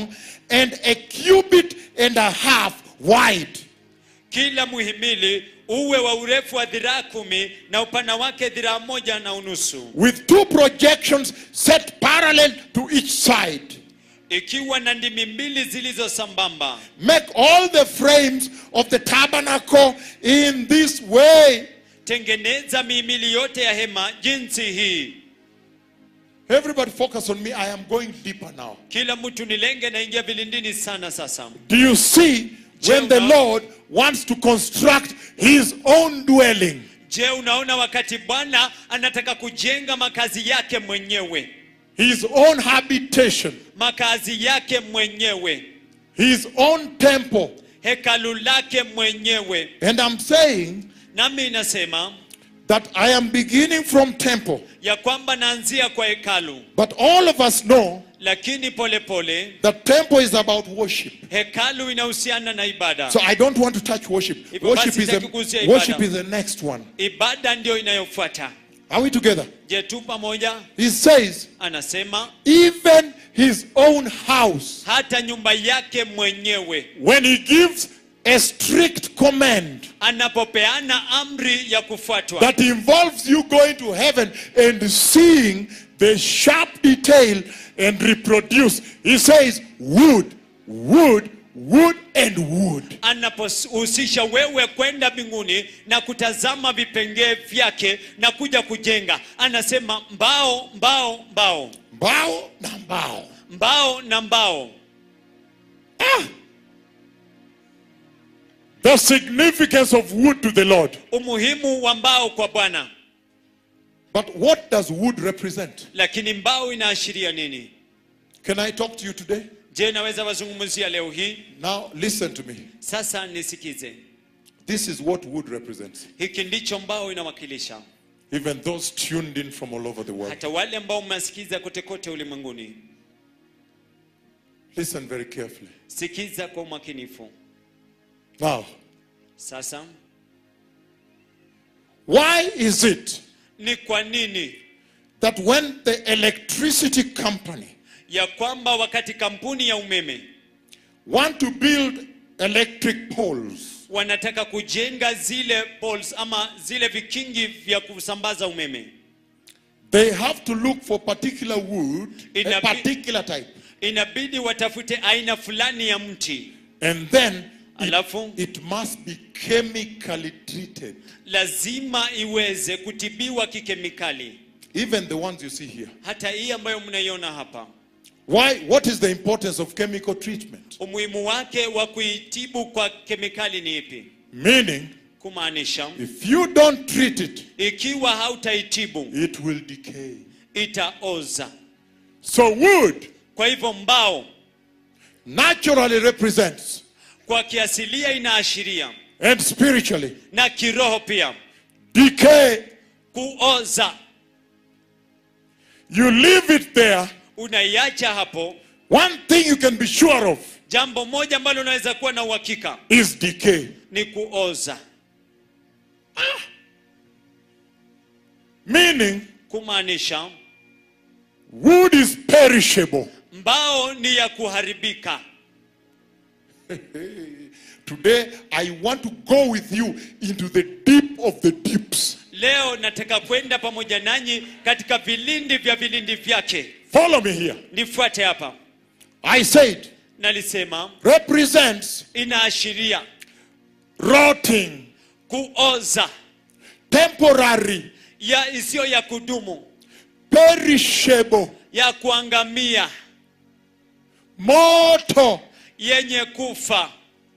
and a cubit and a half wide. kila muhimili uwe wa urefu wa dhiraa kumi na upana wake dhiraa moja na unusu with two projections set parallel to each side. ikiwa na ndimi mbili zilizo sambamba Make all the frames of the tabernacle in this way. tengeneza mihimili yote ya hema jinsi hii Everybody focus on me. I am going deeper now. kila mtu nilenge naingia vilindini sana sasa Do you see when the Lord wants to construct his own dwelling? je unaona wakati bwana anataka kujenga makazi yake mwenyewe His own habitation, makazi yake mwenyewe his own temple. hekalu lake mwenyewe And I'm saying nami inasema that I am beginning from temple. ya kwamba naanzia kwa hekalu But all of us know lakini polepole pole, that temple is about worship. hekalu inahusiana na ibada So I don't want to touch worship. Hivyo Worship basi is, sitaki the, kugusia ibada. worship is the next one. ibada ndio inayofuata Are we together? je tu pamoja He says, anasema even his own house, hata nyumba yake mwenyewe when he gives a strict command anapopeana amri ya kufuatwa that involves you going to heaven and seeing the sharp detail and reproduce, he says, wood, wood, wood, and wood. anapohusisha wewe kwenda mbinguni na kutazama vipengee vyake na kuja kujenga anasema mbao mbao mbao Mbao na mbao. mbao na mbao The significance of wood to the Lord. umuhimu wa mbao kwa bwana But what does wood represent? lakini mbao inaashiria nini Can I talk to you today? je naweza wazungumzia leo hii Now, listen to me. sasa nisikize This is what wood represents. hiki ndicho mbao inawakilisha Even those tuned in from all over the world. hata wale ambao mmesikiza kote kote ulimwenguni Listen very carefully. sikiza kwa umakinifu Now, sasa why is it ni kwa nini that when the electricity company ya kwamba wakati kampuni ya umeme want to build electric poles, wanataka kujenga zile poles ama zile vikingi vya kusambaza umeme they have to look for particular wood, a Inabi- particular type, inabidi watafute aina fulani ya mti and then alafu it must be chemically treated. lazima iweze kutibiwa kikemikali Even the ones you see here. hata hii ambayo mnaiona hapa Why? What is the importance of chemical treatment? umuhimu wake wa kuitibu kwa kemikali ni ipi Meaning, kumaanisha if you don't treat it, ikiwa hautaitibu it will decay. itaoza So wood kwa hivyo mbao naturally represents kwa kiasilia inaashiria and spiritually na kiroho pia decay. kuoza You leave it there. unaiacha hapo One thing you can be sure of jambo moja ambalo unaweza kuwa na uhakika is decay. ni kuoza Meaning, kumaanisha wood is perishable. mbao ni ya kuharibika Today, I want to go with you into the deep of the deeps. leo nataka kwenda pamoja nanyi katika vilindi vya vilindi vyake Follow me here. nifuate hapa I said, nalisema represents inaashiria rotting, kuoza temporary, ya isiyo ya kudumu perishable, ya kuangamia mortal, yenye kufa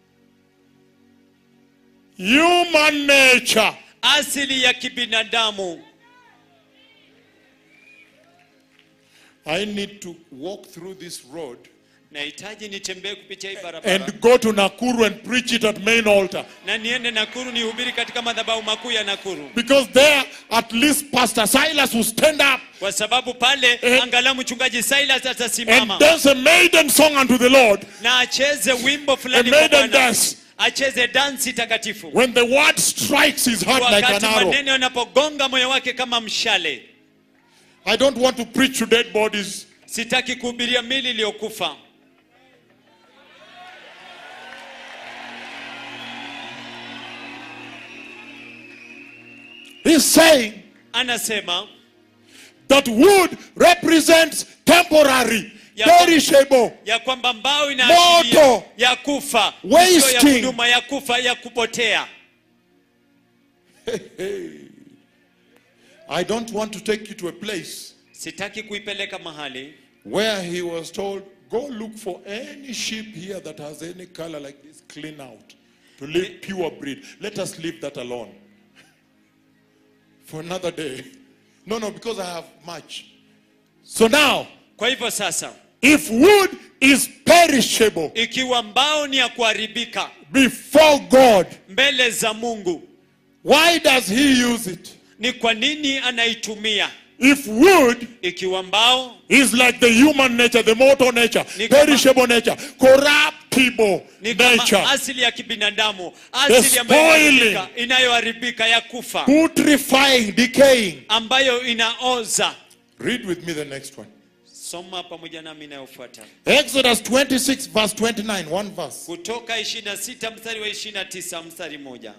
human nature. asili ya kibinadamu I need to walk through this road nahitaji nitembee kupitia hii barabara and go to Nakuru and preach it at main altar. na niende nakuru nihubiri katika madhabahu makuu ya nakuru Because there, at least Pastor Silas will stand up kwa sababu pale Eh. angalau mchungaji silas and atasimama dance a maiden song unto the Lord. na acheze wimbo fulani A kwa maiden Bwana. dance. acheze dansi takatifu When the word strikes his heart like wakati an arrow. maneno yanapogonga moyo wake kama mshale I don't want to preach to dead bodies. sitaki kuhubiria mili iliyokufa He's saying anasema that wood represents temporary, Ya- perishable. ya kwamba mbao inaashiria Moto. ya kufa Wasting. sio ya huduma ya kufa ya kupotea I don't want to take you to a place sitaki kuipeleka mahali where he was told, go look for any sheep here that has any color like this, clean out, to live pure breed. Let us leave that alone for another day. No, no, because I have much. So now, kwa hivyo sasa if wood is perishable ikiwa mbao ni ya kuharibika before God, mbele za mungu why does he use it? ni kwa nini anaitumia If wood ikiwa mbao is like the human nature, the mortal nature, Ni kama- perishable nature, corruptible ni kama nature, asili ya kibinadamu asili ambayo spoiling. inaharibika- inayoharibika ya kufa putrefying, decaying. ambayo inaoza Read with me the next one. soma pamoja nami inayofuata Exodus 26, verse 29, one verse. kutoka 26 mstari wa 29 mstari moja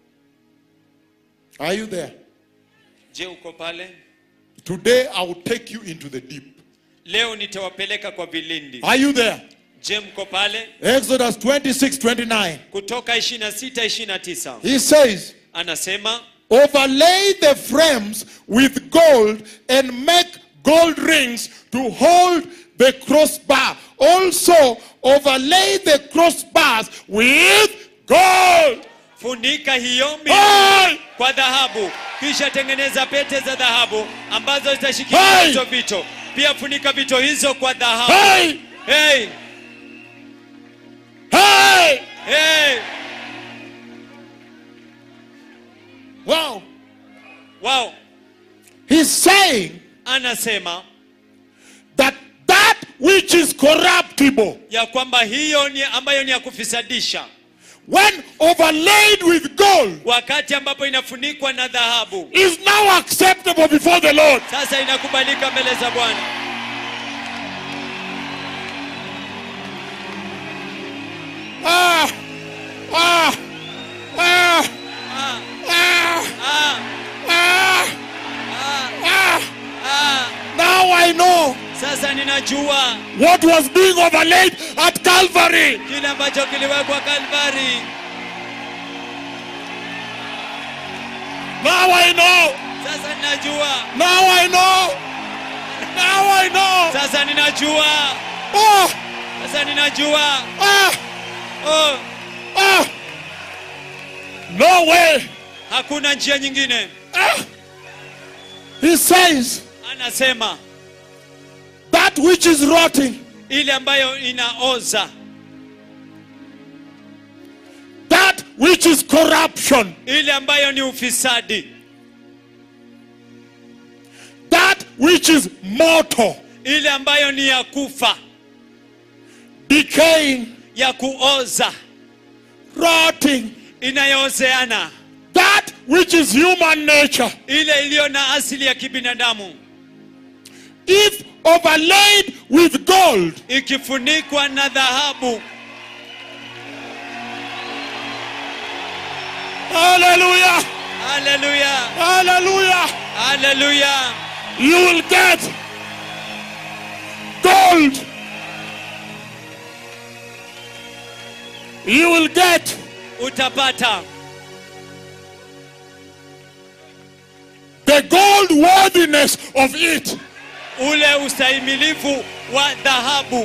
Are you there? je uko pale Today I will take you into the deep. leo nitawapeleka kwa vilindi Are you there? je mko pale Exodus 26, 29. kutoka 26 29 He says, anasema Overlay the frames with gold and make gold rings to hold the crossbar. Also, overlay the crossbars with gold. funika hiyo mi Hey! kwa dhahabu kisha tengeneza pete za dhahabu ambazo zitashikilia Hey! hizo vito pia funika vito hizo kwa dhahabu Hey! hey! Hey! Hey! Wow. Wow! He's saying anasema that that which is corruptible, ya kwamba hiyo ni ambayo ni ya kufisadisha when overlaid with gold, wakati ambapo inafunikwa na dhahabu is now acceptable before the Lord. sasa inakubalika mbele za bwana Ah! Ah! Ah! ah, Ah! ah, Ah! ah, Ah! ah. Now I know sasa ninajua what was being overlaid at Calvary. kile ambacho kiliwekwa kalvari Now I know. sasa ninajua Now I know. Now I know. sasa ninajua Ah! sasa ninajua Ah! oh, Ah! No way. hakuna njia nyingine Ah! He says anasema that which is rotting, ile ambayo inaoza that which is corruption, ile ambayo ni ufisadi that which is mortal, ile ambayo ni ya kufa decaying, ya kuoza rotting, inayoozeana that which is human nature, ile iliyo na asili ya kibinadamu if overlaid with gold, ikifunikwa na dhahabu hallelujah, haleluya hallelujah, haleluya you will get gold. You will get utapata the gold worthiness of it. ule ustahimilivu wa dhahabu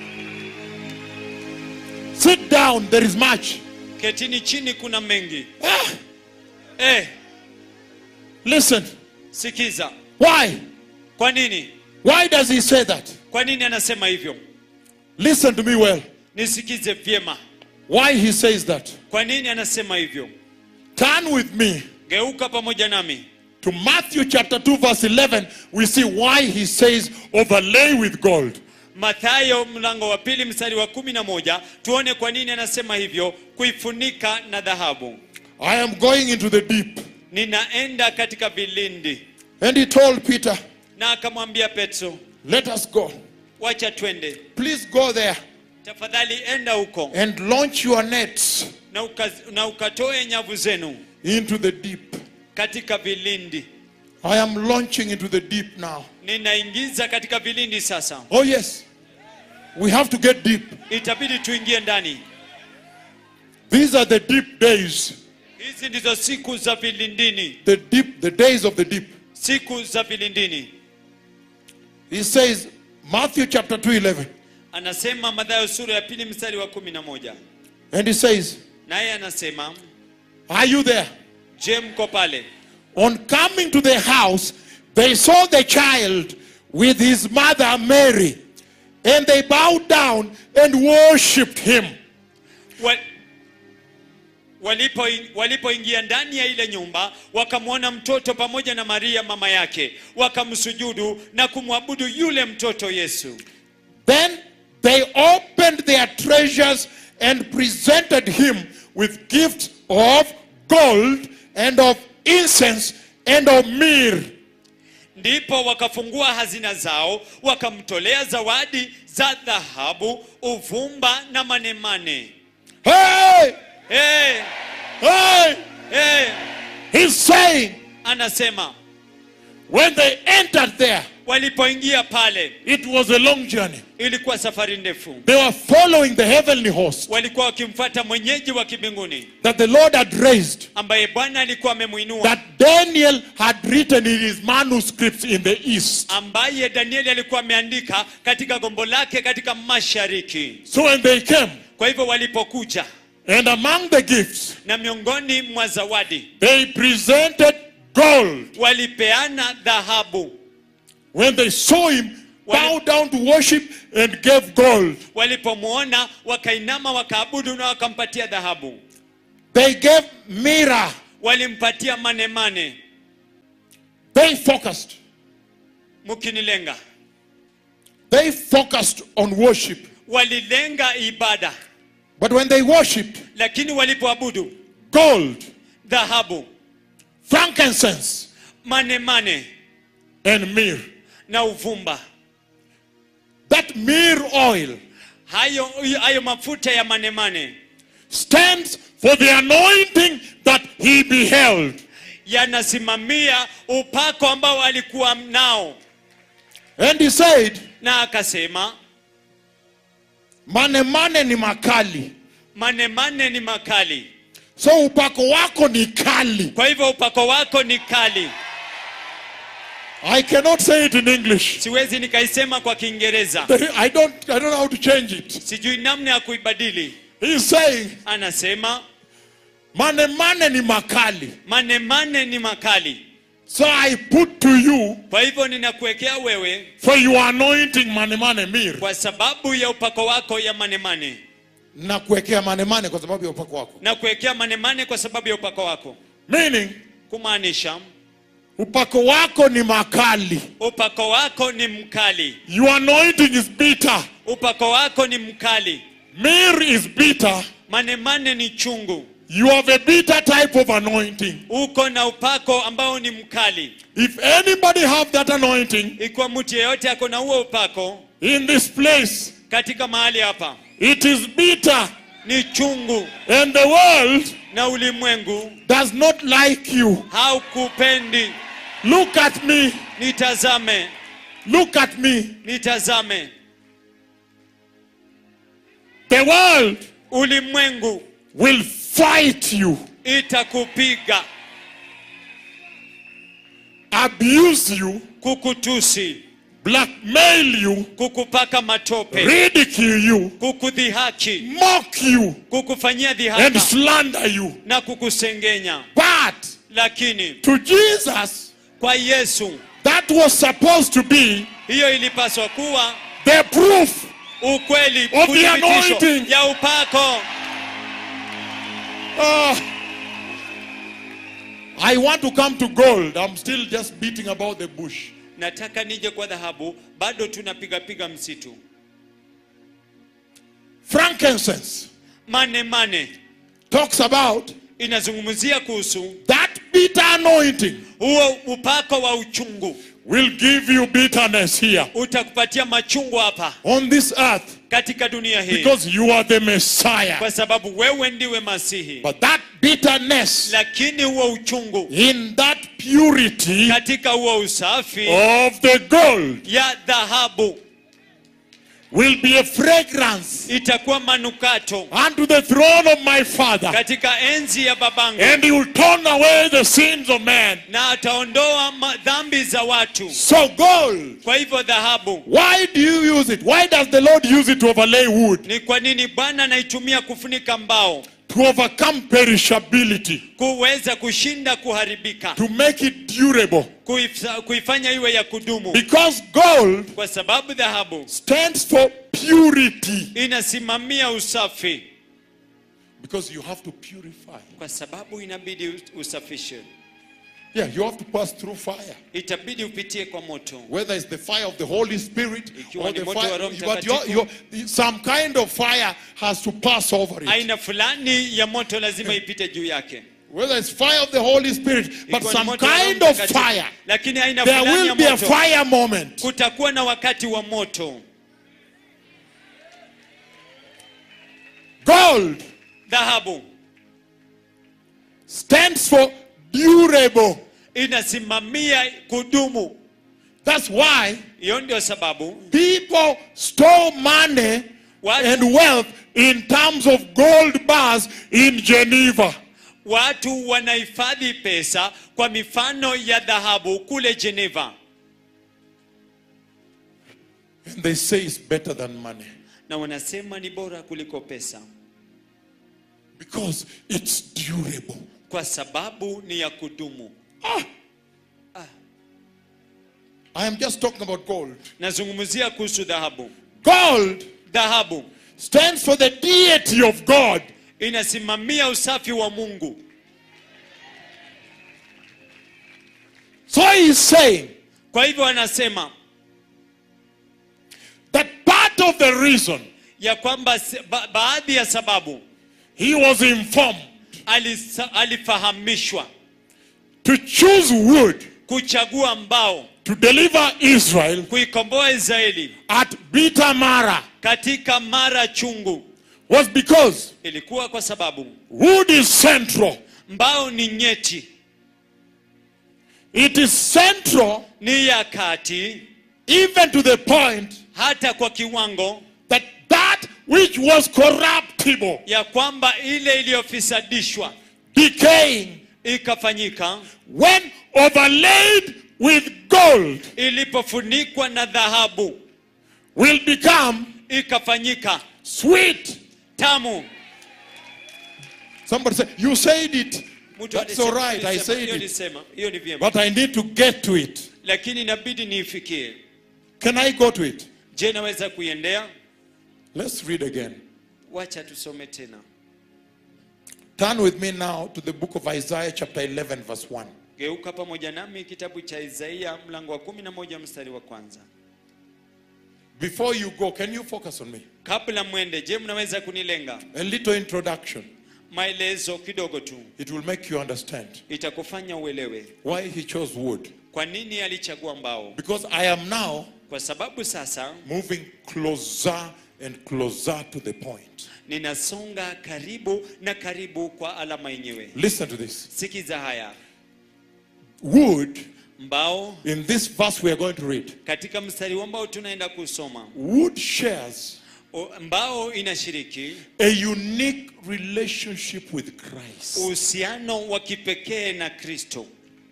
Sit down, there is much. ketini chini kuna mengi Ah, eh, listen, sikiza why? kwa nini Why does he say that? kwa nini anasema hivyo Listen to me well. nisikize vyema Why he says that. kwa nini anasema hivyo Turn with me geuka pamoja nami to Matthew chapter 2, verse 11. We see why he says overlay with gold. mathayo mlango wa pili mstari wa kumi na moja tuone kwa nini anasema hivyo kuifunika na dhahabu I am going into the deep. ninaenda katika vilindi And he told Peter, na akamwambia petro Let us go. wacha twende Please go there tafadhali enda huko and launch your nets na, uka, na ukatoe nyavu zenu into the deep. katika vilindi I am launching into the deep now. ninaingiza katika vilindi sasa Oh, yes. We have to get deep. itabidi tuingie ndani These are the deep days. hizi ndizo siku za vilindini The deep, the days of the deep. siku za vilindini He says, Matthew chapter 2, 11. anasema madhayo sura ya pili mstari wa kumi na moja And he says, naye anasema Are you there? je mko pale On coming to the house, they saw the child with his mother Mary, and they bowed down and worshipped him. Wa- walipo walipoingia ndani ya ile nyumba wakamwona mtoto pamoja na maria mama yake wakamsujudu na kumwabudu yule mtoto yesu Then they opened their treasures and presented him with gifts of gold and of incense and of myrrh. ndipo wakafungua hazina zao wakamtolea zawadi za dhahabu uvumba na manemane Hey! hey, Hey! hey, He's saying, anasema when they entered there, walipoingia pale it was a long journey. ilikuwa safari ndefu They were following the heavenly host walikuwa wakimfuata mwenyeji wa kibinguni that the Lord had raised, ambaye bwana alikuwa amemwinua that Daniel had written in his manuscripts in the east. ambaye danieli alikuwa ameandika katika gombo lake katika mashariki So when they came, kwa hivyo walipokuja and among the gifts, na miongoni mwa zawadi they presented gold. walipeana dhahabu When they saw him, Wali- bow down to worship and gave gold. walipomwona wakainama wakaabudu na wakampatia dhahabu They gave myrrh. walimpatia manemane They focused. mkinilenga They focused on worship. walilenga ibada But when they worshipped, lakini walipoabudu gold, dhahabu frankincense, manemane and myrrh. na uvumba That myrrh oil hayo hayo mafuta ya manemane stands for the anointing that he beheld. yanasimamia upako ambao alikuwa nao And he said, na akasema Mane mane ni makali. manemane ni makali So upako wako ni kali. kwa hivyo upako wako ni kali I cannot say it in English. siwezi nikaisema kwa kiingereza I don't, I don't know how to change it. sijui namna ya kuibadili He's saying, anasema Mane mane ni makali. manemane ni makali So I put to you kwa hivyo ninakuwekea wewe for your anointing mane mane mir. kwa sababu ya upako wako ya manemane Na kuwekea mane mane kwa sababu ya upako wako. na kuwekea manemane kwa sababu ya upako wako Meaning, kumaanisha upako wako ni makali. upako wako ni mkali Your anointing is bitter. upako wako ni mkali Mir is bitter. manemane ni chungu You have a bitter type of anointing. uko na upako ambao ni mkali If anybody have that anointing ikiwa mtu yeyote ako na huo upako in this place, katika mahali hapa it is bitter. ni chungu And the world na ulimwengu does not like you. haukupendi Look at me. nitazame Look at me. nitazame The world ulimwengu will fight you, itakupiga abuse you, kukutusi blackmail you, kukupaka matope ridicule you, kukudhihaki mock you, kukufanyia and dhihaka slander you. na kukusengenya But lakini to Jesus, kwa yesu that was supposed to be hiyo ilipaswa kuwa the proof ukweli Of the kuthibitisho anointing. ya upako Ah. I want to come to gold. I'm still just beating about the bush. nataka nije kwa dhahabu bado tunapigapiga msitu Frankincense mane mane talks about inazungumzia kuhusu that bitter anointing huo upako wa uchungu will give you bitterness here utakupatia machungu hapa on this earth. katika dunia hii because you are the Messiah. kwa sababu wewe ndiwe masihi But that bitterness lakini huo uchungu in that purity katika huo usafi of the gold ya dhahabu will be a fragrance itakuwa manukato unto the throne of my Father. katika enzi ya babangu And he will turn away the sins of man. na ataondoa ma- dhambi za watu So gold. kwa hivyo dhahabu Why do you use it? Why does the Lord use it to overlay wood? ni kwa nini bwana anaitumia kufunika mbao To overcome perishability. kuweza kushinda kuharibika To make it durable. kuif- kuifanya iwe ya kudumu Because gold kwa sababu dhahabu stands for purity. inasimamia usafi Because you have to purify. kwa sababu inabidi us- usafishe Yeah, you have to pass through fire. itabidi upitie kwa moto Whether it's the fire of the Holy Spirit Ikiwa or ni the moto wa fire, Roho but Mtakatifu. your, your, some kind of fire has to pass over it. aina fulani ya moto lazima ipite juu yake Whether it's fire of the Holy Spirit, but Ikiwa ni some moto wa Roho kind of Mtakatifu. fire. lakini aina There fulani will ya be a moto fire moment. kutakuwa na wakati wa moto Gold dhahabu stands for durable. inasimamia kudumu That's why hiyo ndio sababu people store money What? and wealth in terms of gold bars in Geneva. watu wanahifadhi pesa kwa mifano ya dhahabu kule Geneva And they say it's better than money na wanasema ni bora kuliko pesa because it's durable. kwa sababu ni ya kudumu I am just talking about gold. nazungumzia kuhusu dhahabu Gold dhahabu stands for the deity of God. inasimamia usafi wa Mungu So he's saying kwa hivyo anasema that part of the reason ya kwamba se- ba, baadhi ya sababu he was informed alisa, alifahamishwa to choose wood kuchagua mbao to deliver Israel kuikomboa Israeli at Bitamara katika mara chungu was because ilikuwa kwa sababu wood is central. mbao ni nyeti It is central ni ya kati even to the point hata kwa kiwango that that which was corruptible, ya kwamba ile iliyofisadishwa decaying, ikafanyika when overlaid with gold, ilipofunikwa na dhahabu will become ikafanyika sweet. tamu Somebody say, You said it. Mtu That's alisema- all right. I alisema, said hiyo it. nisema hiyo ni vyema But I need to get to it. lakini inabidi niifikie Can I go to it? je naweza kuiendea Let's read again. wacha tusome tena Turn with me now to the book of Isaiah, chapter 11, verse 1. geuka pamoja nami kitabu cha isaia mlango wa kumi na moja mstari wa kwanza Before you go, can you focus on me? kabla mwende je mnaweza kunilenga A little introduction. maelezo kidogo tu It will make you understand itakufanya uelewe why he chose wood. kwa nini alichagua mbao Because I am now kwa sababu sasa moving closer and closer to the point. ninasonga karibu na karibu kwa alama yenyewe Listen to this. sikiza haya Wood, mbao in this verse we are going to read, katika mstari huu ambao tunaenda kusoma wood shares o- mbao inashiriki a unique relationship with Christ. uhusiano wa kipekee na kristo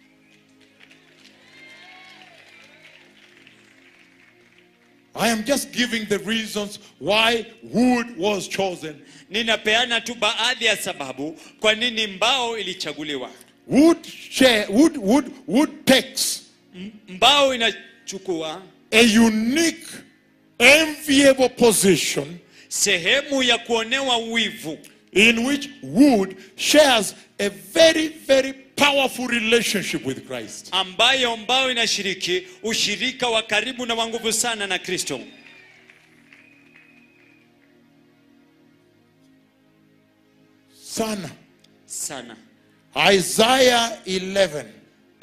I am just giving the reasons why wood was chosen. ninapeana tu baadhi ya sababu kwa nini mbao ilichaguliwa Wood share, wood, wood, wood takes M- mbao inachukua a unique, enviable position sehemu ya kuonewa wivu in which wood shares a very, very powerful relationship with Christ. ambayo mbao inashiriki ushirika wa karibu na wa nguvu sana na kristo Sana. sana Isaiah 11.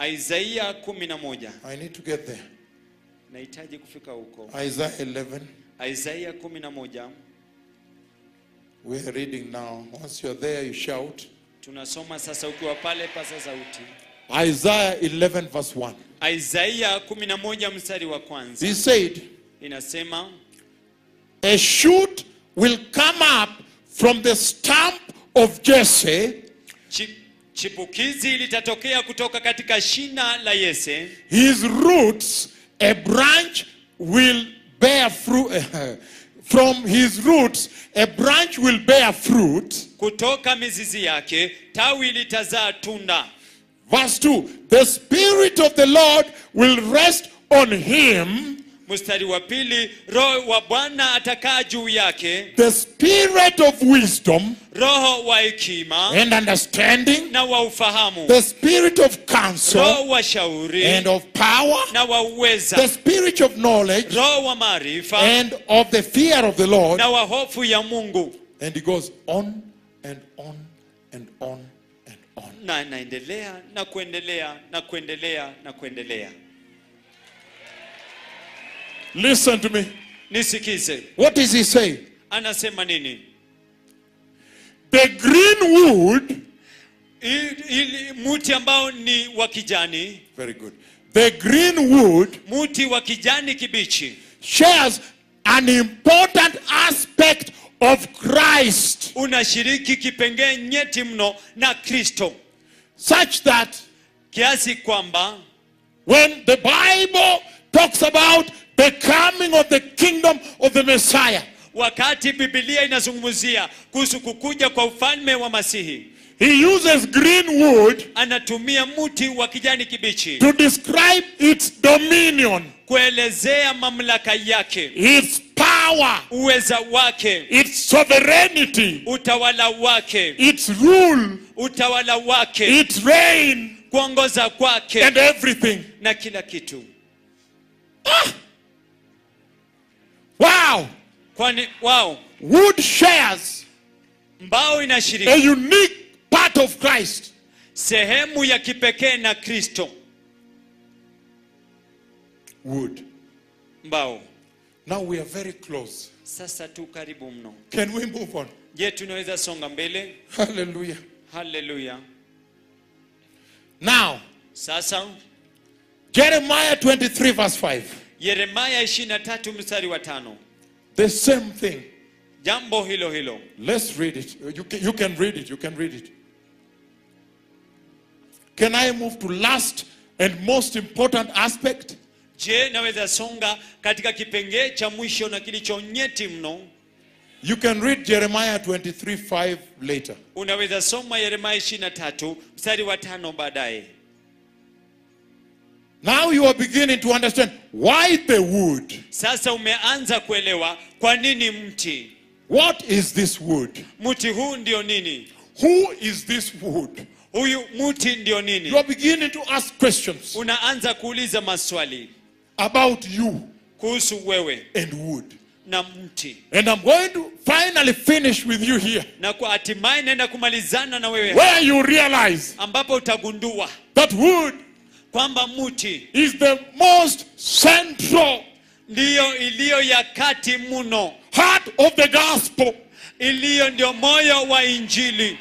isaia kumi na moja I need to get there. nahitaji kufika huko Isaiah 11. Isaya 11 We are reading now. Once you're there, you shout. tunasoma sasa, ukiwa pale pasa sauti. Isaiah 11, verse 1. Isaya 11 mstari wa kwanza He said, inasema, A shoot will come up from the stump of Jesse, "Chi- chipukizi litatokea kutoka katika shina la Yese, his roots, a branch will bear fruit. from his roots, a branch will bear fruit. kutoka mizizi yake tawi litazaa tunda. Verse 2 The Spirit of the Lord will rest on him, Mstari wa pili, roho wa Bwana atakaa juu yake, the Spirit of wisdom roho wa hekima and understanding, na wa ufahamu, the Spirit of counsel roho wa shauri and of power, na wa the uweza, Spirit of knowledge roho wa maarifa and of the fear of the Lord. na wa hofu ya Mungu. And he goes on and on and on and on. Na anaendelea na kuendelea na kuendelea na kuendelea. Listen to me. Nisikize, What does he say? anasema nini? The green wood, Ili, ili muti ambao ni wa kijani, very good. The green wood muti wa kijani kibichi shares an important aspect of Christ, unashiriki kipengee nyeti mno na Kristo such that kiasi kwamba when the Bible talks about the coming of the kingdom of the Messiah, wakati Biblia inazungumzia kuhusu kukuja kwa ufalme wa Masihi, he uses green wood anatumia muti wa kijani kibichi to describe its dominion, kuelezea mamlaka yake, its power, uweza wake, its sovereignty, utawala wake, its rule, utawala wake, its reign, kuongoza kwake and everything. na kila kitu. Wow! Kwani wao Wood shares mbao a inashiriki unique part of Christ. sehemu ya kipekee na Kristo. Wood. Mbao Now we are very close. sasa tu karibu mno. Can we move on? Je, tunaweza songa mbele? Hallelujah. Haleluya! Now, Sasa Jeremiah 23, verse 5. Yeremaya 23 mstari wa tano, The same thing. jambo hilo hilo. Let's read it. You can, you can read it. You can read it. Can I move to last and most important aspect? Je, naweza songa katika kipengee cha mwisho na kilicho nyeti mno? You can read Jeremiah 23, 5 later. Unaweza soma Yeremaya 23 mstari wa tano baadaye. Now you are beginning to understand why the wood. Sasa umeanza kuelewa kwa nini mti. What is this wood? Mti huu ndio nini? Who is this wood? Huyu mti ndio You nini? are beginning to ask questions Unaanza kuuliza maswali about you kuhusu wewe and wood. na mti, And I'm going to finally finish with you here, na kwa hatimaye naenda kumalizana na wewe where you realize ambapo utagundua that wood kwamba mti is the most central ndiyo iliyo ya kati mno, heart of the gospel. iliyo ndio moyo wa Injili.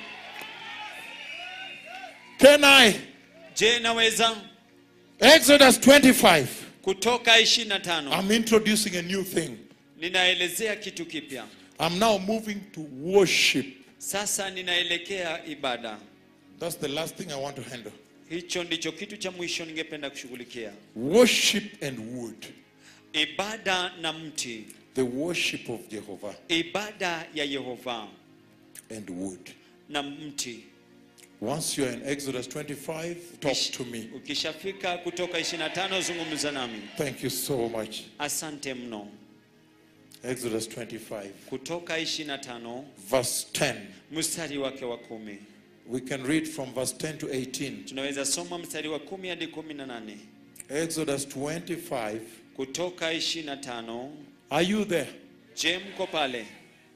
Can I? Je, naweza Exodus 25. kutoka 25 I'm introducing a new thing. ninaelezea kitu kipya I'm now moving to worship. sasa, ninaelekea ibada. That's the last thing I want to handle. Hicho ndicho kitu cha mwisho ningependa kushughulikia, Worship and wood. ibada na mti, The worship of Jehovah ibada ya Yehova and wood. na mti. Once you're in Exodus 25, talk to me. Ukishafika kutoka 25 zungumza nami. Thank you so much. Asante mno. Exodus 25, Kutoka 25 verse 10. mstari wake wa kumi We can read from verse 10 to 18. tunaweza soma mstari wa kumi hadi kumi na nane Exodus 25. kutoka 25. Are you there? Je, mko pale?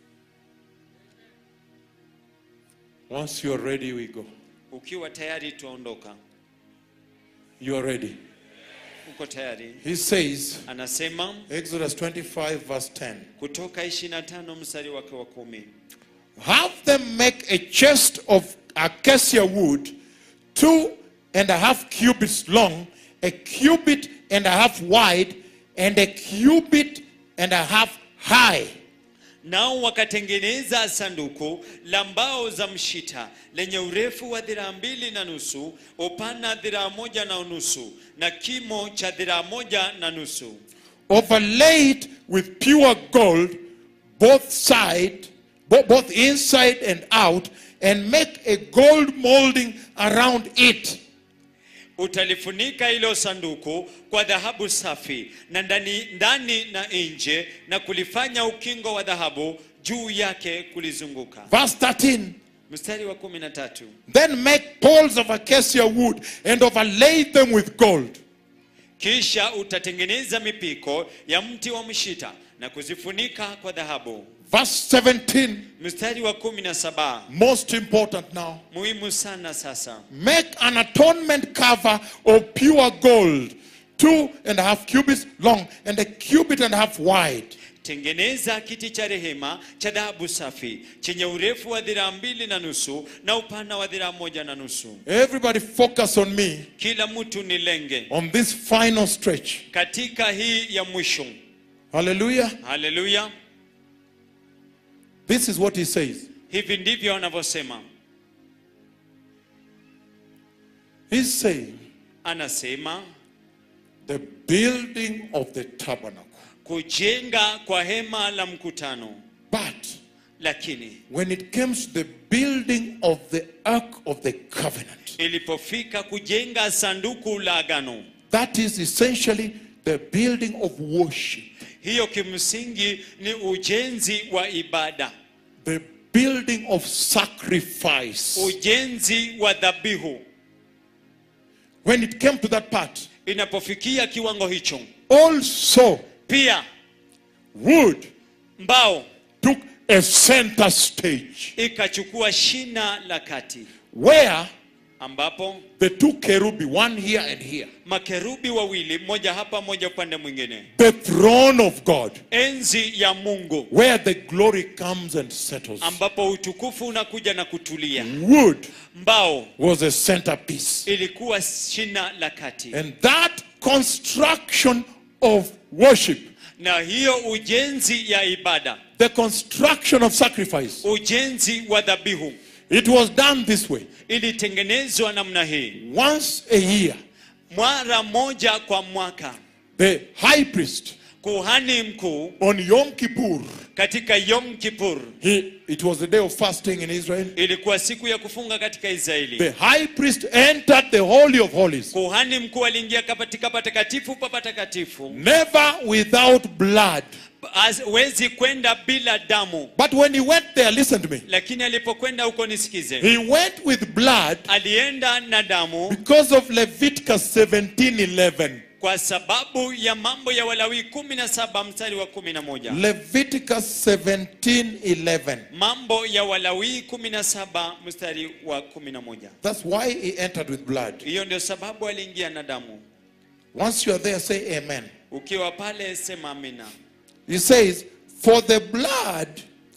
Once you're ready, we go. Ukiwa tayari tuondoka. You are ready. uko tayari He says, anasema Exodus 25, verse 10. kutoka 25 mstari wake wa kumi Have them make a chest of acacia wood, two and a half cubits long, a cubit and a half wide, and a cubit and a half high. nao wakatengeneza sanduku la mbao za mshita lenye urefu wa dhiraa mbili na nusu upana dhiraa moja na nusu na kimo cha dhiraa moja na nusu overlaid with pure gold, both side, bo- both inside and out, and make a gold molding around it. utalifunika hilo sanduku kwa dhahabu safi na ndani, ndani na nje na kulifanya ukingo wa dhahabu juu yake kulizunguka Verse 13. mstari wa kumi na tatu Then make poles of acacia wood and overlay them with gold. kisha utatengeneza mipiko ya mti wa mshita na kuzifunika kwa dhahabu Verse 17. mstari wa kumi na saba Most important now. muhimu sana sasa Make an atonement cover of pure gold, two and a half cubits long and a cubit and a half wide. tengeneza kiti cha rehema cha dhahabu safi chenye urefu wa dhiraa mbili na nusu na upana wa dhiraa moja na nusu Everybody focus on me kila mtu ni lenge on this final stretch. katika hii ya mwisho Hallelujah. haleluya This is what he says. hivi ndivyo anavyosema He's saying anasema the building of the tabernacle. kujenga kwa hema la mkutano But lakini when it comes to the building of the ark of the covenant, ilipofika kujenga sanduku la agano that is essentially the building of worship, hiyo kimsingi ni ujenzi wa ibada the building of sacrifice. ujenzi wa dhabihu When it came to that part, inapofikia kiwango hicho also pia wood mbao took a center stage ikachukua shina la kati where ambapo the two kerubi, one here and here, makerubi wawili mmoja hapa mmoja upande mwingine the throne of God, enzi ya mungu where the glory comes and settles. ambapo utukufu unakuja na kutulia Wood mbao was a centerpiece. ilikuwa shina la kati And that construction of worship, na hiyo ujenzi ya ibada the construction of sacrifice, ujenzi wa dhabihu it was done this way. ilitengenezwa namna hii Once a year, mara moja kwa mwaka the high priest kuhani mkuu on Yom Kippur, katika yom kipur he, it was the day of fasting in Israel. ilikuwa siku ya kufunga katika israeli The high priest entered the Holy of Holies, kuhani mkuu aliingia katika patakatifu pa patakatifu never without blood. hawezi kwenda bila damu But when he went there, listen to me, lakini alipokwenda huko nisikize he went with blood alienda na damu because of Leviticus 17:11. kwa sababu ya mambo ya walawi 17 mstari wa 11 Leviticus 17:11. mambo ya walawi 17 mstari wa 11 That's why he entered with blood. hiyo ndio sababu aliingia na damu Once you are there, say amen. ukiwa pale sema amina He says, For the blood,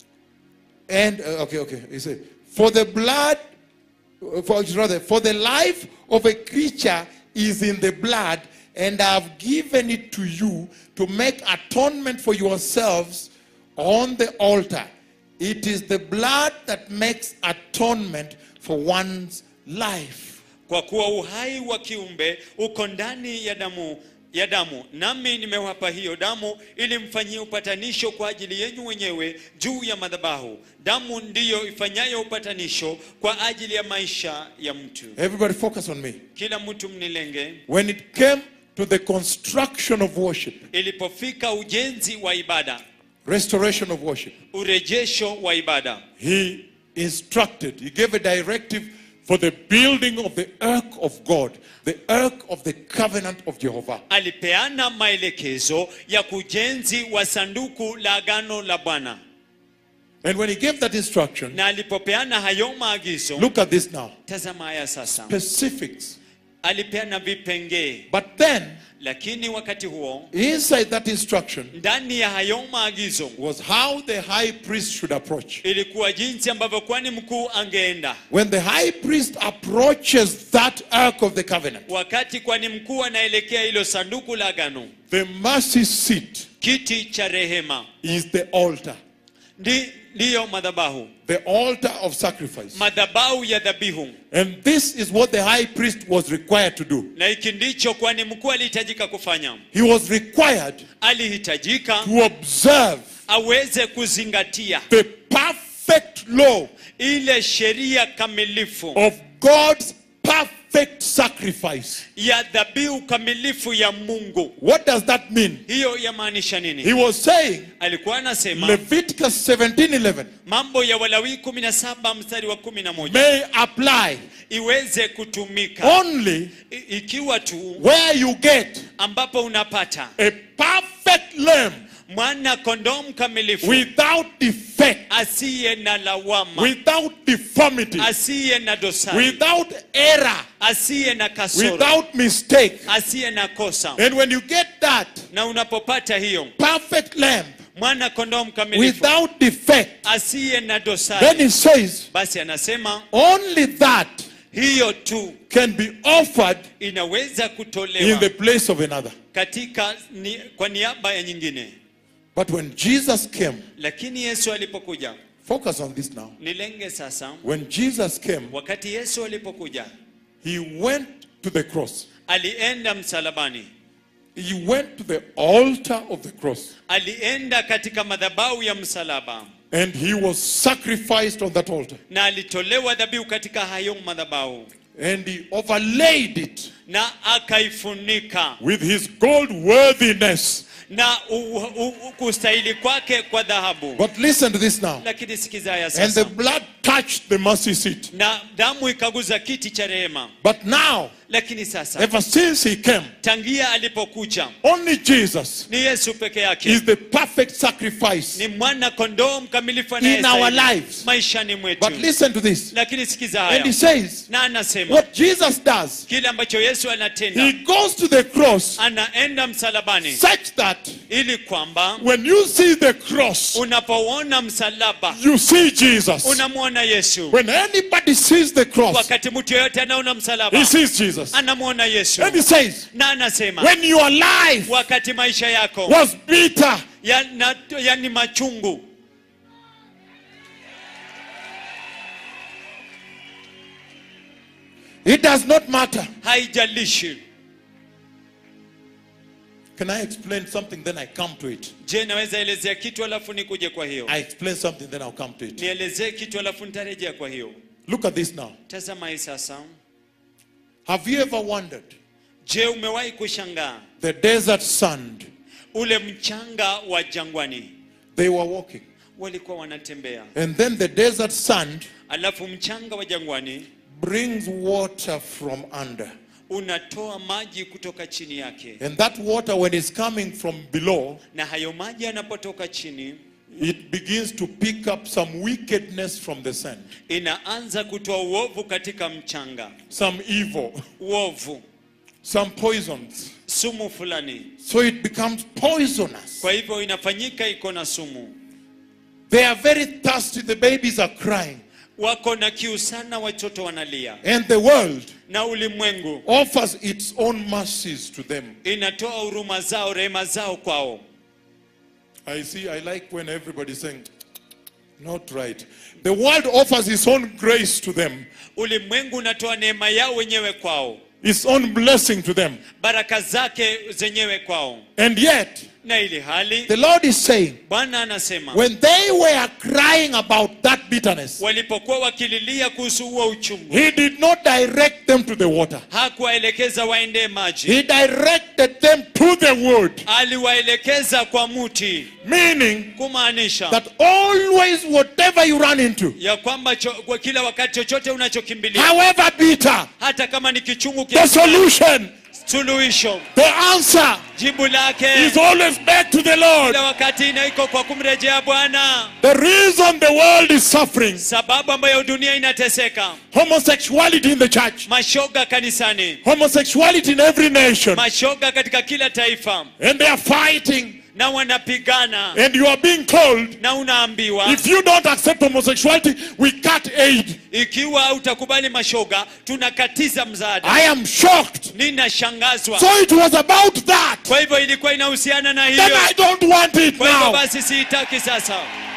and uh, okay, okay. He said, For the blood, uh, for rather, for the life of a creature is in the blood, and I have given it to you to make atonement for yourselves on the altar. It is the blood that makes atonement for one's life. kwa kuwa uhai wa kiumbe uko ndani ya damu ya damu nami nimewapa hiyo damu ili mfanyie upatanisho kwa ajili yenyu wenyewe juu ya madhabahu damu ndiyo ifanyayo upatanisho kwa ajili ya maisha ya mtu Everybody focus on me. kila mtu mnilenge When it came to the construction of worship, ilipofika ujenzi wa ibada restoration of worship, urejesho wa ibada he instructed, he gave a directive for the building of the ark of God, the ark of the covenant of Jehovah. alipeana maelekezo ya kujenzi wa sanduku la agano la bwana And when he gave that instruction, na alipopeana hayo maagizo look at this now tazama haya sasa specifics. alipeana vipengee But then, lakini wakati huo inside that instruction ndani ya hayo maagizo was how the high priest should approach. ilikuwa jinsi ambavyo kwani mkuu angeenda When the high priest approaches that ark of the covenant, wakati kwani mkuu anaelekea hilo sanduku la agano the mercy seat kiti cha rehema is the altar, ndi ndiyo madhabahu the altar of sacrifice. madhabahu ya dhabihu And this is what the high priest was required to do. na hiki ndicho kwani mkuu alihitajika kufanya He was required alihitajika to observe aweze kuzingatia the perfect law ile sheria kamilifu of God's perfect sacrifice. ya dhabihu kamilifu ya mungu What does that mean? hiyo yamaanisha He nini was saying, alikuwa anasema Leviticus 17:11 mambo ya walawii 17 mstari wa 11 may apply iweze kutumika only I- ikiwa tu where you get ambapo unapata a perfect lamb mwana kondoo mkamilifu without defect, asiye na lawama without deformity, asiye na dosari without error, asiye na kasoro without mistake. asiye na kosa And when you get that na unapopata hiyo perfect lamb mwana kondoo mkamilifu without defect, asiye na then dosari he says, basi anasema only that hiyo tu can be offered inaweza in kutolewa the place of another. katika ni, kwa niaba ya nyingine But when Jesus came, lakini yesu alipokuja focus on this now. nilenge sasa When Jesus came, wakati yesu alipokuja he went to the cross. alienda msalabani He went to the altar of the cross. alienda katika madhabahu ya msalaba And he was sacrificed on that altar. na alitolewa dhabihu katika hayo madhabahu And he overlaid it na akaifunika with his gold worthiness. na u, u, u, kustahili kwake kwa dhahabu But listen to this now. lakini sikiza haya And sasa the blood touched the mercy seat. na damu ikaguza kiti cha rehema But now, lakini sasa ever since he came, tangia alipokuja only Jesus ni yesu peke yake is the perfect sacrifice. ni mwana kondoo mkamilifu In our anayestahili lives. maishani mwetu But listen to this. lakini sikiza And he haya says, na anasema what Jesus does, kile ambacho yesu he anatenda goes to the cross anaenda msalabani such that ili kwamba when you see the cross, unapouona msalaba you see Jesus. unamwona yesu When anybody sees the cross, wakati mtu yeyote anaona msalaba he sees Jesus. anamwona yesu And he says, na anasema when your life wakati maisha yako was bitter, yana yani machungu it does not matter. haijalishi Can I explain something? Then I come to it. je naweza elezea kitu alafu nikuje kwa hiyo I explain something, then I'll come to it. nielezee kitu alafu nitarejea kwa hiyo Look at this now. tazama hii sasa Have you ever wondered je umewahi kushangaa the desert sand? ule mchanga wa jangwani They were walking. walikuwa wanatembea And then the desert sand alafu mchanga wa jangwani brings water from under. unatoa maji kutoka chini yake And that water, when it's coming from below, na hayo maji yanapotoka chini it begins to pick up some wickedness from the sand, inaanza kutoa uovu katika mchanga some evil, uovu some poisons. sumu fulani So it becomes poisonous. kwa hivyo inafanyika iko na sumu They are very thirsty. The babies are crying. wako na kiu sana watoto wanalia And the world na ulimwengu offers its own mercies to them. inatoa huruma zao rehema zao kwao I see, I like when everybody's saying, not right. The world offers its own grace to them, ulimwengu unatoa neema yao wenyewe kwao its own blessing to them. baraka zake zenyewe kwao And yet, na ili hali the Lord is saying, bwana anasema when they were crying about that bitterness, walipokuwa wakililia kuhusu huo uchungu He did not direct them to the water. hakuwaelekeza waendee maji He directed them to the wood, aliwaelekeza kwa muti meaning kumaanisha that always, whatever you run into, ya kwamba cho, kwa kila wakati chochote unachokimbilia however bitter, hata kama ni kichungu the kiasi gani, solution suluhisho The answer jibu lake is always back to the Lord. kila wakati inaiko kwa kumrejea bwana The reason the world is suffering, sababu ambayo dunia inateseka homosexuality in the church, mashoga kanisani homosexuality in every nation, mashoga katika kila taifa and they are fighting, na wanapigana and you are being told, na unaambiwa if you don't accept homosexuality, we cut aid. ikiwa utakubali mashoga tunakatiza msaada I am shocked. ninashangazwa So it was about that. kwa hivyo ilikuwa inahusiana na Then hiyo I don't want it kwa hivyo now. basi siitaki sasa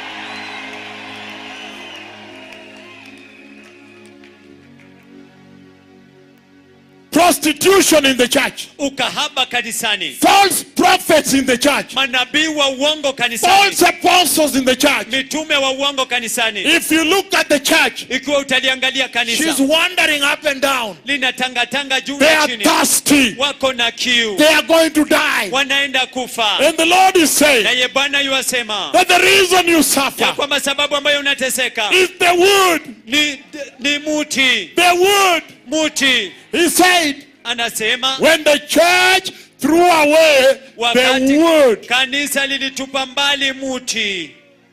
Prostitution in the church, ukahaba kanisani false prophets in the church, manabii wa uongo kanisani false apostles in the church. mitume wa uongo kanisani If you look at the church, ikiwa utaliangalia she's kanisa wandering up and down. linatangatanga juu They na are chini thirsty. wako na kiu They are going to die. wanaenda kufa And the Lord is saying naye bwana yuwasema that the reason you ya suffer kwamba sababu ambayo unateseka is the wood. ni, ni muti The wood. muti He said, anasema when the church threw away the wakati wood, kanisa lilitupa mbali muti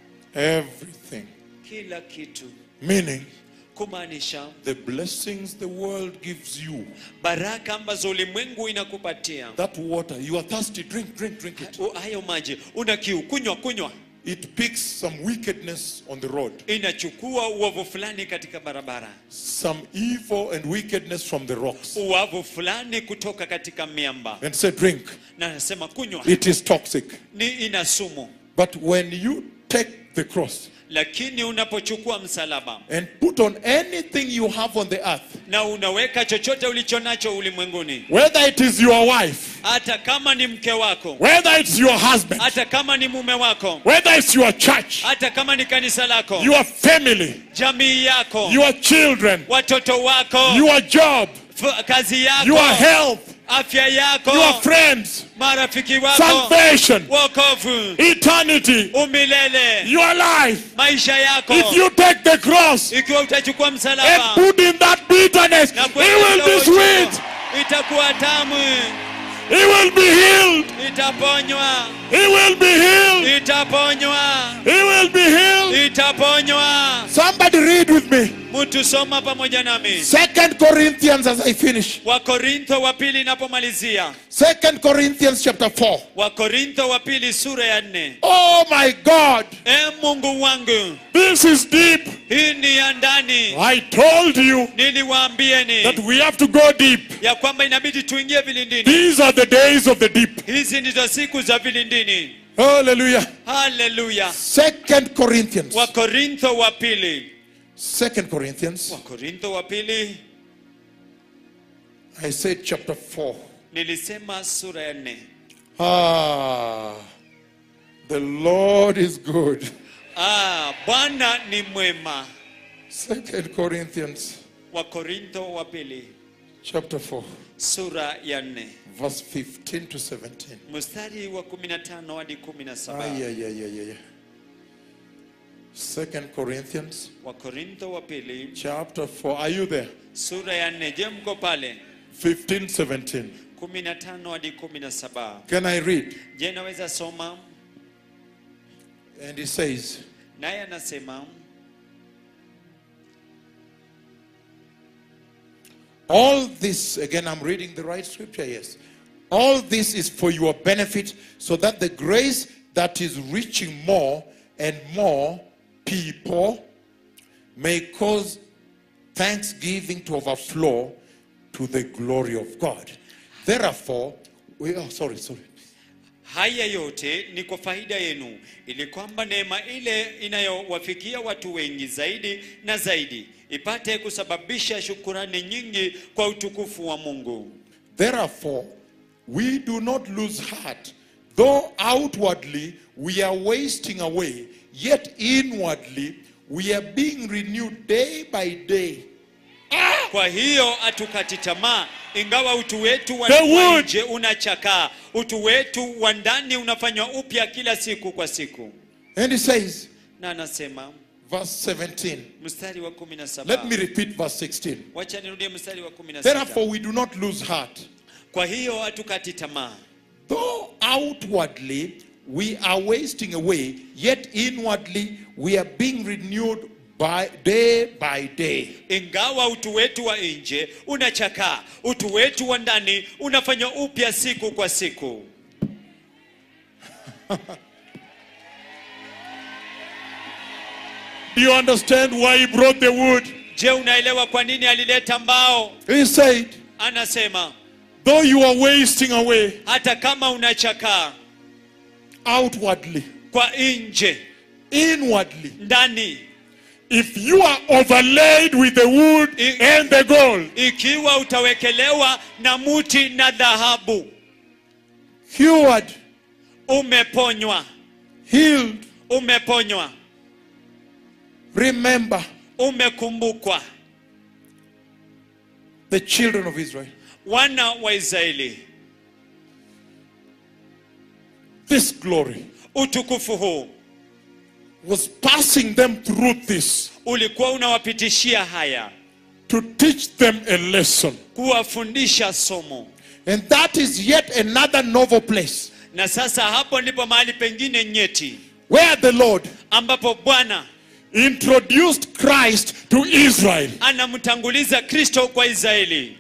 everything. kila kitu Meaning, kumaanisha the blessings the world gives you, baraka ambazo ulimwengu inakupatia that water, you are thirsty, drink, drink, drink it. U- hayo maji una kiu kunywa kunywa It picks some wickedness on the road, inachukua uovu fulani katika barabara some evil and wickedness from the rocks, uovu fulani kutoka katika miamba and say, drink. na anasema kunywa It is toxic. ni ina sumu But when you take the cross lakini unapochukua msalaba and put on anything you have on the earth, na unaweka chochote ulicho nacho ulimwenguni whether it is your wife, hata kama ni mke wako whether it's your husband, hata kama ni mume wako whether it's your church, hata kama ni kanisa lako your family, jamii yako your children, watoto wako your job, f- kazi yako your health, afya yako your friends, marafiki wako salvation, wokovu eternity, umilele your life. maisha yako If you take the cross ikiwa utachukua and msalaba put in that bitterness, na it kuweka will be kidogo sweet. chako, itakuwa tamu He will be healed. itaponywa He will be healed. itaponywa He will be healed. itaponywa Somebody read with me. mtu soma pamoja nami Second Corinthians as I finish. wakorintho wa pili inapomalizia Second Corinthians chapter 4. wakorintho wa pili sura ya nne Oh my God. e mungu wangu This is deep. hii ni ya ndani I told you niliwaambieni that we have to go deep. ya kwamba inabidi tuingie vilindini These are the days of the deep. hizi ndizo siku za vilindini Hallelujah. haleluya Second Corinthians. wakorintho wa pili Second Corinthians. wakorintho wa pili I said chapter 4. nilisema sura ya nne Ah. The Lord is good. ah, bwana ni mwema Second Corinthians wakorintho wa pili chapter 4. sura ya nne Verse 15 to 17. mstari wa 15 hadi Ah, 17 yeah, yeah, yeah, yeah, yeah. Second Corinthians wakorintho wa pili chapter 4. Are you there? sura ya nne je mko pale 15, 17. 15 hadi 17 Can I read? je naweza soma And he says, naye anasema All this, again, I'm reading the right scripture, yes. All this is for your benefit, so that the grace that is reaching more and more people may cause thanksgiving to overflow to the glory of God. Therefore, we, oh, sorry, sorry. haya yote ni kwa faida yenu ili kwamba neema ile inayowafikia watu wengi zaidi na zaidi ipate kusababisha shukurani nyingi kwa utukufu wa mungu Therefore, we do not lose heart, though outwardly we are wasting away, yet inwardly we are being renewed day by day. kwa hiyo hatukati tamaa ingawa utu wetu wa The wa wood. nje unachakaa utu wetu wa ndani unafanywa upya kila siku kwa siku And he says, na anasema verse 17. mstari wa 17 Let me repeat verse 16. wacha nirudie mstari wa 16 Therefore, we do not lose heart, kwa hiyo hatukati tamaa Though outwardly we are wasting away, yet inwardly we are being renewed by day by day. ingawa utu wetu wa nje unachakaa utu wetu wa ndani unafanywa upya siku kwa siku Do you understand why he brought the wood? je unaelewa kwa nini alileta mbao He said, anasema though you are wasting away hata kama unachakaa outwardly, kwa nje inwardly, ndani if you are overlaid with the wood I- and the gold, ikiwa utawekelewa na muti na dhahabu cured, umeponywa healed, umeponywa remember umekumbukwa the children of Israel. wana wa israeli This glory utukufu huu was passing them through this ulikuwa unawapitishia haya to teach them a lesson. kuwafundisha somo And that is yet another novel place na sasa hapo ndipo mahali pengine nyeti where the Lord ambapo bwana introduced Christ to Israel. anamtanguliza kristo kwa israeli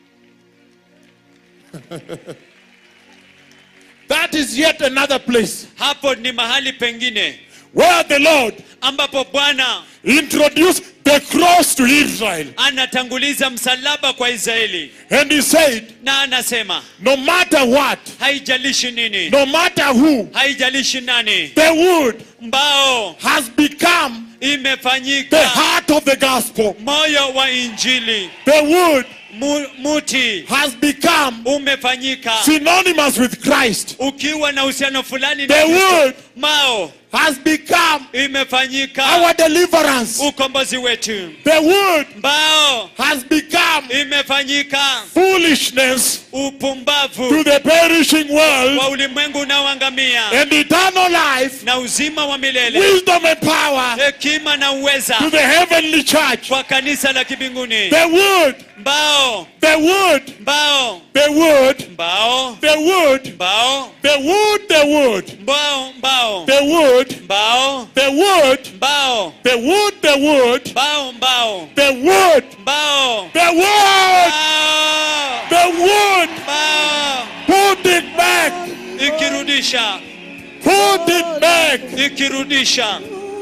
That is yet another place hapo ni mahali pengine where the Lord ambapo bwana introduced the cross to Israel. anatanguliza msalaba kwa israeli And he said, na anasema no matter what, haijalishi nini no matter who, haijalishi nani the wood mbao has become the imefanyika heart of the gospel. moyo wa injili The wood Mu, muti has become umefanyika synonymous with Christ. ukiwa na uhusiano fulani na The Kristo. wood mao has become imefanyika our deliverance. ukombozi wetu The wood mbao has become imefanyika foolishness to upumbavu the perishing world wa ulimwengu unaoangamia and eternal life, na uzima wa milele wisdom and power hekima na uweza to the heavenly church. kwa kanisa la kibinguni The wood, mbao the wood, mbao the wood, mbao the wood, mbao the wood, the wood, mbao mbao the wood, mbao the wood, mbao the wood, the wood, mbao mbao the wood, mbao the wood, mbao the wood. mbao Put it back, ikirudisha put it back, ikirudisha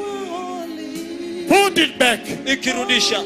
put it back. ikirudisha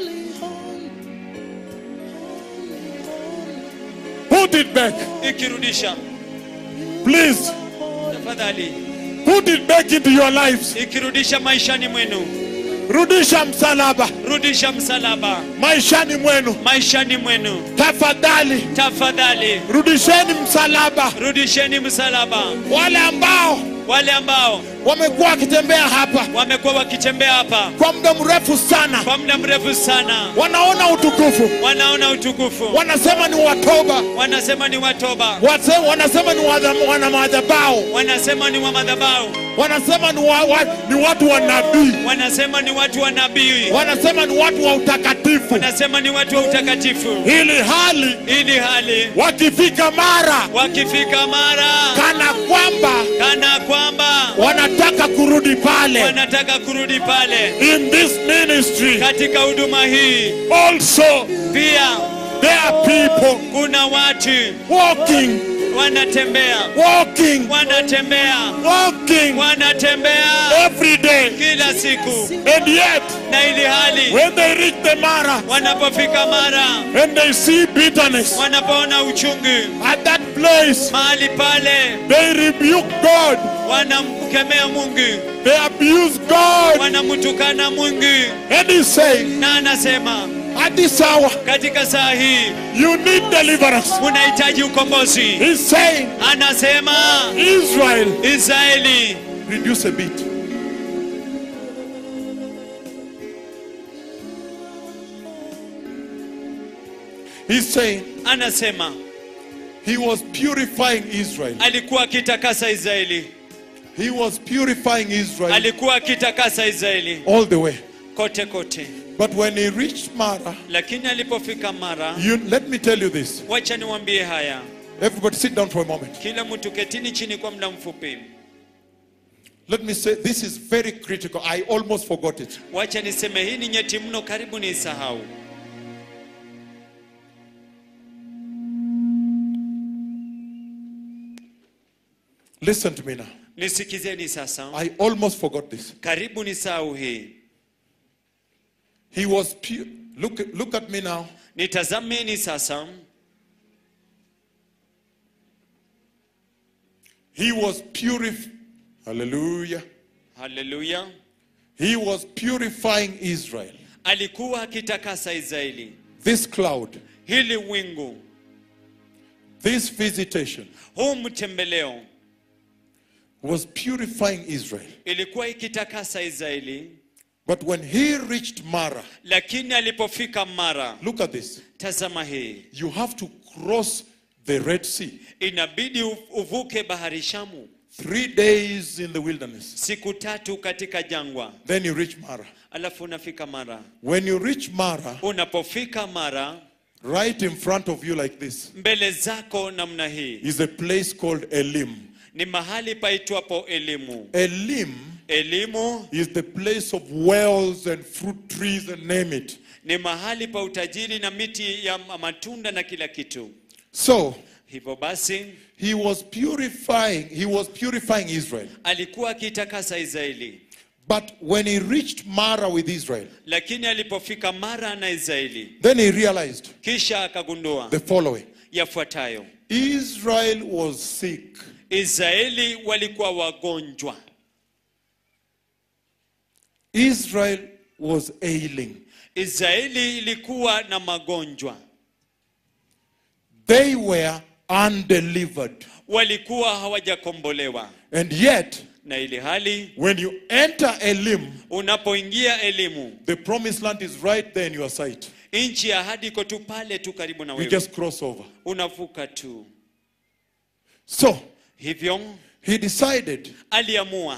Put it back, ikirudisha please. tafadhali Put it back into your lives. ikirudisha maishani mwenu Rudisha msalaba rudisha msalaba maishani mwenu. maishani mwenu Tafadhali tafadhali rudisheni msalaba. rudisheni msalaba Wale ambao wale ambao wamekuwa wakitembea hapa wamekuwa wakitembea hapa kwa muda mrefu sana, kwa muda mrefu sana wanaona utukufu, wanaona utukufu wanasema ni watoba, wanasema ni watoba wase- wanasema ni wadha- wana madhabahu, wanasema ni wa madhabahu wanasema ni, wa, wa, ni watu wa nabii, wanasema ni watu wa nabii wanasema ni watu wa utakatifu, wanasema ni watu wa utakatifu ili hali ili hali wakifika mara wakifika mara kana kwamba kana kwamba wanataka kurudi pale. wanataka kurudi pale In this ministry katika huduma hii also pia there are people kuna watu walking, wanatembea walking, wanatembea walking wanatembea every day, kila siku and yet na ili hali when they reach the mara wanapofika mara and they see bitterness wanapoona uchungu at that place, mahali pale they rebuke God, wanamkemea Mungu they abuse God, wanamtukana Mungu and He's saying, na anasema at this hour katika saa hii you need deliverance. unahitaji ukombozi He's saying, anasema Israel, Israeli reduce a bit. He's saying anasema he was purifying Israel. alikuwa akitakasa Israeli He was purifying Israel alikuwa akitakasa Israeli all the way. kote kote But when he reached Mara, lakini alipofika mara you, let me tell you this. wacha niwaambie haya Everybody sit down for a moment. kila mtu ketini chini kwa muda mfupi Let me say this is very critical. I almost forgot it. wacha niseme hii ni nyeti mno karibu niisahau Listen to me now. nisikizeni sasa I almost forgot this. karibu nisahau hii He was pure. Look, look at me now. nitazameni sasa He was purif. Hallelujah. haleluya He was purifying Israel. alikuwa akitakasa israeli This cloud, hili wingu this visitation huu mtembeleo was purifying Israel. ilikuwa ikitakasa israeli But when he reached Mara, lakini alipofika mara look at this. tazama hii You have to cross the Red Sea. inabidi u- uvuke bahari shamu Three days in the wilderness. siku tatu katika jangwa Then you reach Mara. alafu unafika mara When you reach Mara, unapofika mara right in front of you, like this, mbele zako namna hii is a place called Elim. ni mahali paitwapo elimu Elim elimu is the place of wells and fruit trees and name it. ni mahali pa utajiri na miti ya ma- matunda na kila kitu So hivyo basi he was purifying, he was purifying Israel. alikuwa akitakasa israeli But when he reached Mara with Israel, lakini alipofika mara na israeli then he realized kisha akagundua the following yafuatayo Israel was sick. israeli walikuwa wagonjwa Israel was ailing. israeli ilikuwa na magonjwa They were undelivered. walikuwa hawajakombolewa And yet, na ili hali when you enter Elim, unapoingia elimu the promised land is right there in your sight. nchi ya ahadi iko tu pale tu karibu na You wewe just cross over. unavuka tu So hivyo he decided aliamua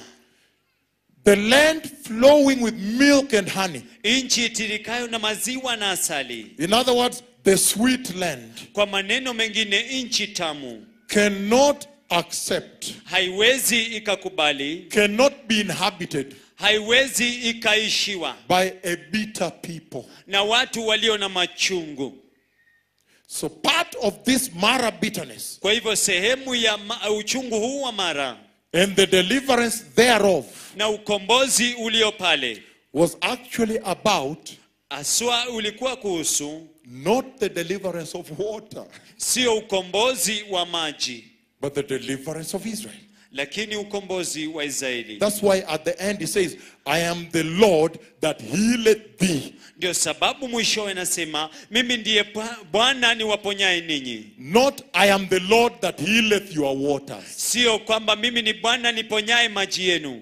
the land flowing with milk and honey. nchi itirikayo na maziwa na asali In other words, the sweet land kwa maneno mengine nchi tamu cannot accept, haiwezi ikakubali cannot be inhabited haiwezi ikaishiwa by a bitter people. na watu walio na machungu So part of this Mara bitterness kwa hivyo sehemu ya ma- uchungu huu wa mara and the deliverance thereof na ukombozi ulio pale was actually about aswa ulikuwa kuhusu not the deliverance of water, sio ukombozi wa maji but the deliverance of Israel. lakini ukombozi wa israeli That's why at the end he says, I am the Lord that healeth thee. ndio sababu mwishowe nasema mimi ndiye Bwa- bwana niwaponyaye ninyi Not I am the Lord that healeth your waters. sio kwamba mimi ni bwana niponyaye maji yenu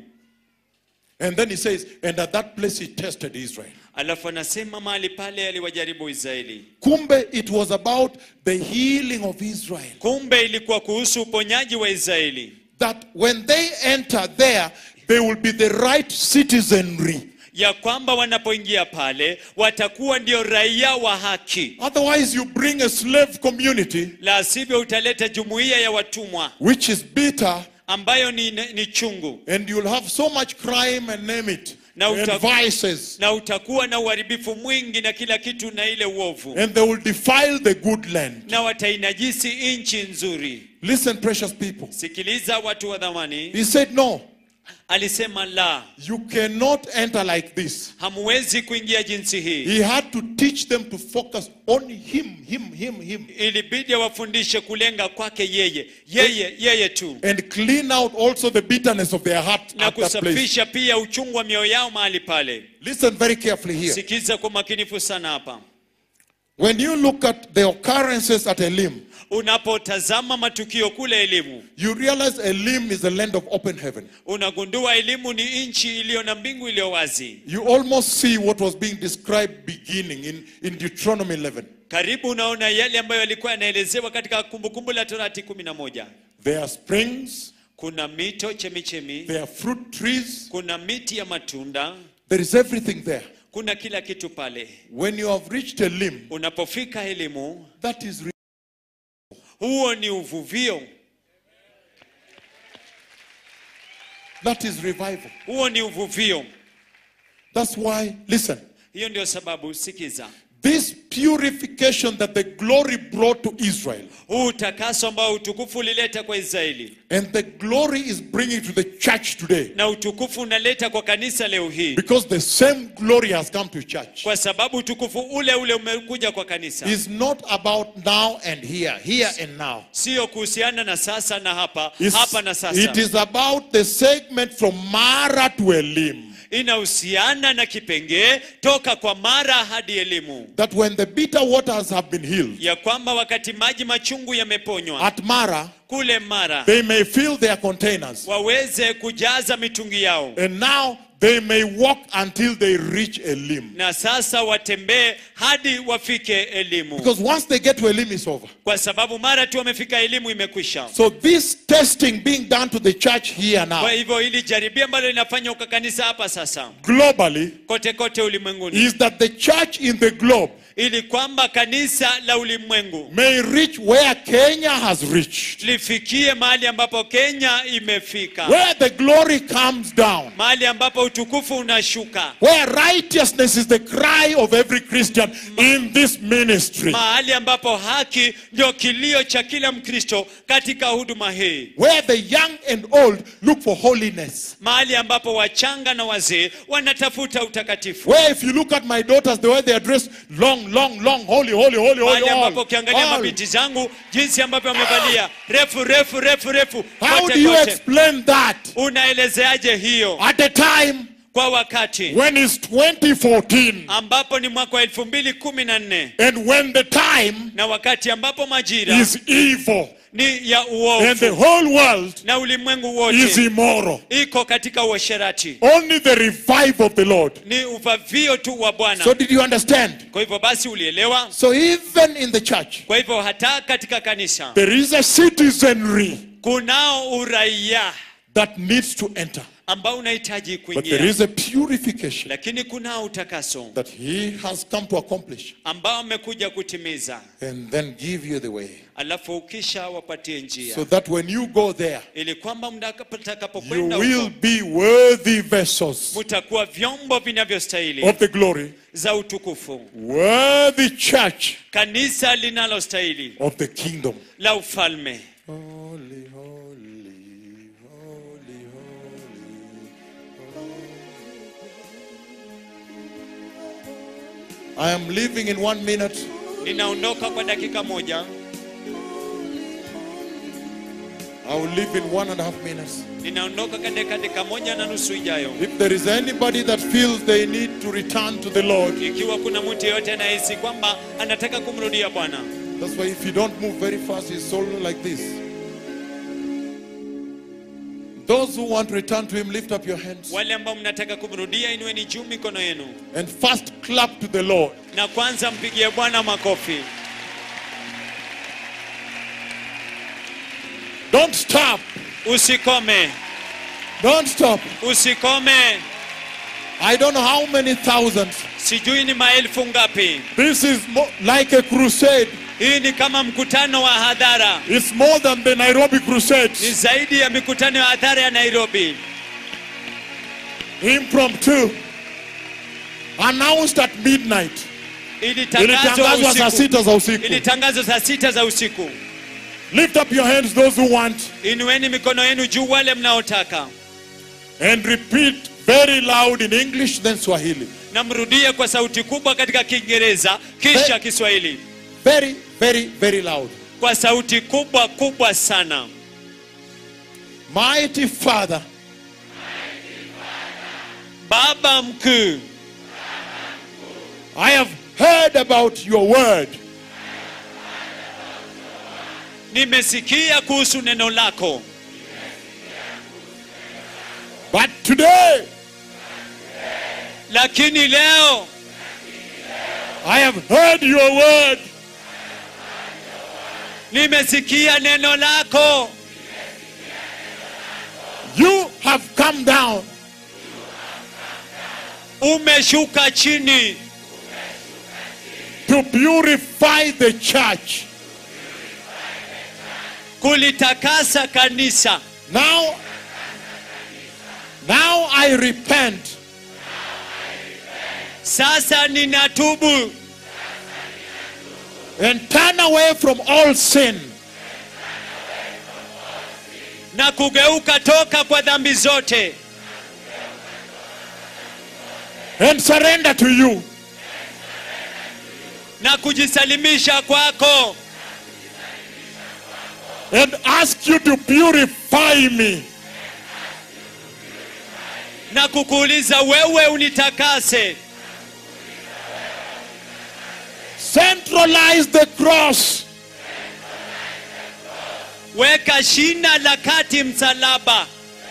And then he says, and at that place he tested Israel. alafu anasema mahali pale aliwajaribu israeli Kumbe, it was about the healing of Israel. kumbe ilikuwa kuhusu uponyaji wa israeli That when they enter there, they will be the right citizenry. ya kwamba wanapoingia pale watakuwa ndio raia wa haki Otherwise, you bring a slave community la sivyo utaleta jumuiya ya watumwa which is bitter, ambayo ni, ni chungu and you'll have so much crime and name it, Now, and uta- vices, na utakuwa na uharibifu mwingi na kila kitu na ile uovu and they will defile the good land. na watainajisi nchi nzuri Listen, precious people. sikiliza watu wa dhamani He said, No, alisema la you cannot enter like this. hamuwezi kuingia jinsi hii He had to teach them to focus on him, him, him, him, ilibidi awafundishe kulenga kwake yeye yeye yeye tu and clean out also the bitterness of their heart na at that place. kusafisha pia uchungu wa mioyo yao mahali pale Listen very carefully here. sikiza kwa makinifu sana hapa When you look at the occurrences at Elim, unapotazama matukio kule elimu you realize Elim is a land of open heaven. unagundua elimu ni nchi iliyo na mbingu iliyo wazi You almost see what was being described beginning in, in Deuteronomy 11. karibu unaona yale ambayo yalikuwa yanaelezewa katika kumbukumbu la torati kumi na moja There are springs, kuna mito chemichemi there are fruit trees, kuna miti ya matunda there is everything there. kuna kila kitu pale When you have reached Elim, unapofika elimu that is re- huo ni uvuvio That is revival. huo ni uvuvio That's why, listen, hiyo ndio sababu sikiza this purification that the glory brought to Israel, huu utakaso ambao utukufu ulileta kwa israeli and the glory is bringing to the church today, na utukufu unaleta kwa kanisa leo hii because the same glory has come to church, kwa sababu utukufu ule ule umekuja kwa kanisa is not about now and here, here and now. sio kuhusiana na sasa na hapa It's- hapa na sasa it is about the segment from Mara to Elim. inahusiana na kipengee toka kwa mara hadi elimu That when the bitter waters have been healed ya kwamba wakati maji machungu yameponywa at Mara, kule mara they may fill their containers. waweze kujaza mitungi yao And now they may walk until they reach Elim. na sasa watembee hadi wafike elimu Because once they get to Elim, it's over. kwa sababu mara tu wamefika elimu imekwisha So this testing being done to the church here now, kwa hivyo ili jaribio ambalo linafanywa kwa kanisa hapa sasa globally, kote kote ulimwenguni is that the church in the globe ili kwamba kanisa la ulimwengu may reach where Kenya has reached, lifikie mahali ambapo kenya imefika where the glory comes down, mahali ambapo utukufu unashuka where righteousness is the cry of every Christian in this ministry, mahali ambapo haki ndio kilio cha kila mkristo katika huduma hii where the young and old look for holiness. mahali ambapo wachanga na wazee wanatafuta utakatifu Where if you look at my daughters, the way they are dressed, long, long, long, holy, holy, holy, holy, mahali ambapo all. ukiangalia all. mabinti zangu jinsi ambavyo wamevalia refu refu refu refu How kote do you kote explain that unaelezeaje hiyo at a time kwa wakati when it's 2014 ambapo ni mwaka wa elfu mbili kumi na nne and when the time na wakati ambapo majira is evil ni ya and the uovu whole world na ulimwengu is wote immoral? iko katika uasherati Only the revival of the Lord. ni uvavio tu wa bwana So did you understand? kwa hivyo basi ulielewa So even in the church, kwa hivyo hata katika kanisa there is a citizenry kunao uraia that needs to enter. ambao unahitaji But there kuingia is a purification lakini kunao utakaso that he has come to accomplish ambao amekuja kutimiza and then give you the way. alafu ukisha wapatie njia So that when you go there, ili kwamba you mtakapokwenda will huko be worthy vessels mtakuwa vyombo vinavyostahili of the glory, za utukufu worthy church kanisa linalostahili of the kingdom. la ufalme Holy, holy, holy, holy, holy. I am leaving in one minute. ninaondoka kwa dakika moja I will leave in one and a half minutes. ninaondoka katika dakika moja na nusu ijayo If there is anybody that feels they need to return to the Lord, ikiwa kuna mtu yeyote anahisi kwamba anataka kumrudia bwana that's why if you don't move very fast, it's all like this. Those who want to return to Him, lift up your hands wale ambao mnataka kumrudia inueni juu mikono yenu and first clap to the Lord. na kwanza mpigie bwana makofi Don't stop. usikome Don't stop. usikome I don't know how many thousands. sijui ni maelfu ngapi This is mo- like a crusade. hii ni kama mkutano wa hadhara It's more than the Nairobi ni crusades. zaidi ya mikutano ya hadhara ya nairobi Impromptu. Announced at midnight. ilitangazwa Ilitangazwa saa usiku sita za usiku. ilitangazwa saa sita za usiku Lift up your hands, those who want, inueni mikono yenu juu wale mnaotaka and repeat very loud in English, then Swahili. na mrudie kwa sauti kubwa katika kiingereza kisha kiswahili Very, very, very loud. kwa sauti kubwa kubwa sana Mighty Father, baba mkuu I have heard about your word. nimesikia kuhusu neno lako But today, lakini leo I have heard your word. nimesikia neno lako You have come down umeshuka chini to purify the church kulitakasa kanisa Now, now I repent sasa ninatubu and turn away from all sin na kugeuka toka kwa dhambi zote and surrender to you. na kujisalimisha kwako and ask you to purify me na kukuuliza wewe unitakase centralize the cross weka shina la kati msalaba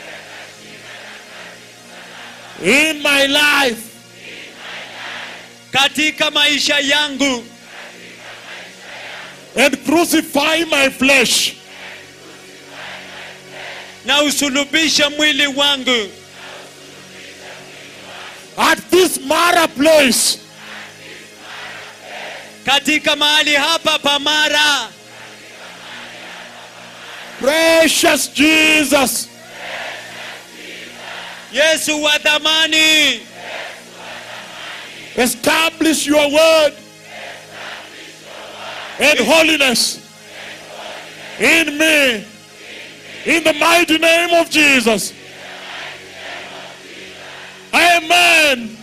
in my life katika maisha yangu and crucify my flesh na usulubishe mwili wangu at this Mara place katika mahali hapa pamara precious Jesus yesu wa dhamani establish your word and holiness in me in the mighty name of Jesus amen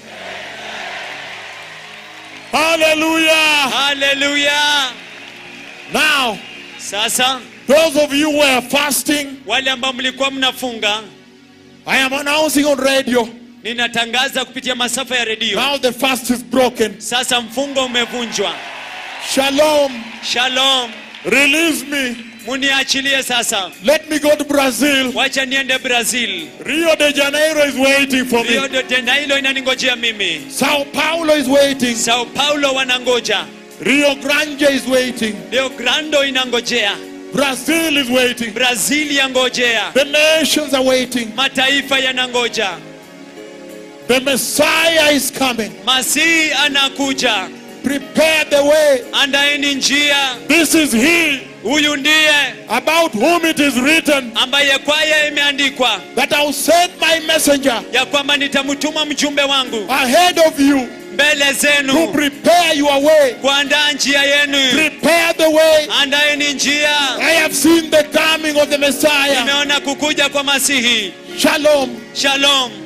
hallelujah haleluya now sasa those of you who are fasting wale ambao mlikuwa mnafunga I am announcing on radio ninatangaza kupitia masafa ya redio now the fast is broken sasa mfungo umevunjwa shalom shalom release me muniachilie sasa let me go to Brazil wacha niende brazil Rio de Janeiro is waiting for rio me de janeiro inaningojea mimi Sao Paulo is waiting sao paulo wanangoja Rio Grande is waiting rio grando inangojea Brazil is waiting brazil yangojea the nations are waiting mataifa yanangoja the Messiah is coming masihi anakuja prepare the way andaeni njia this is he huyu ndiye about whom it is written ambaye kwaye imeandikwa that I'll send my messenger ya kwamba nitamtuma mjumbe wangu ahead of you mbele to zenu prepare your way kuandaa njia yenu prepare the way andaeni njia I have seen the coming of the Messiah nimeona kukuja kwa masihi shalom shalom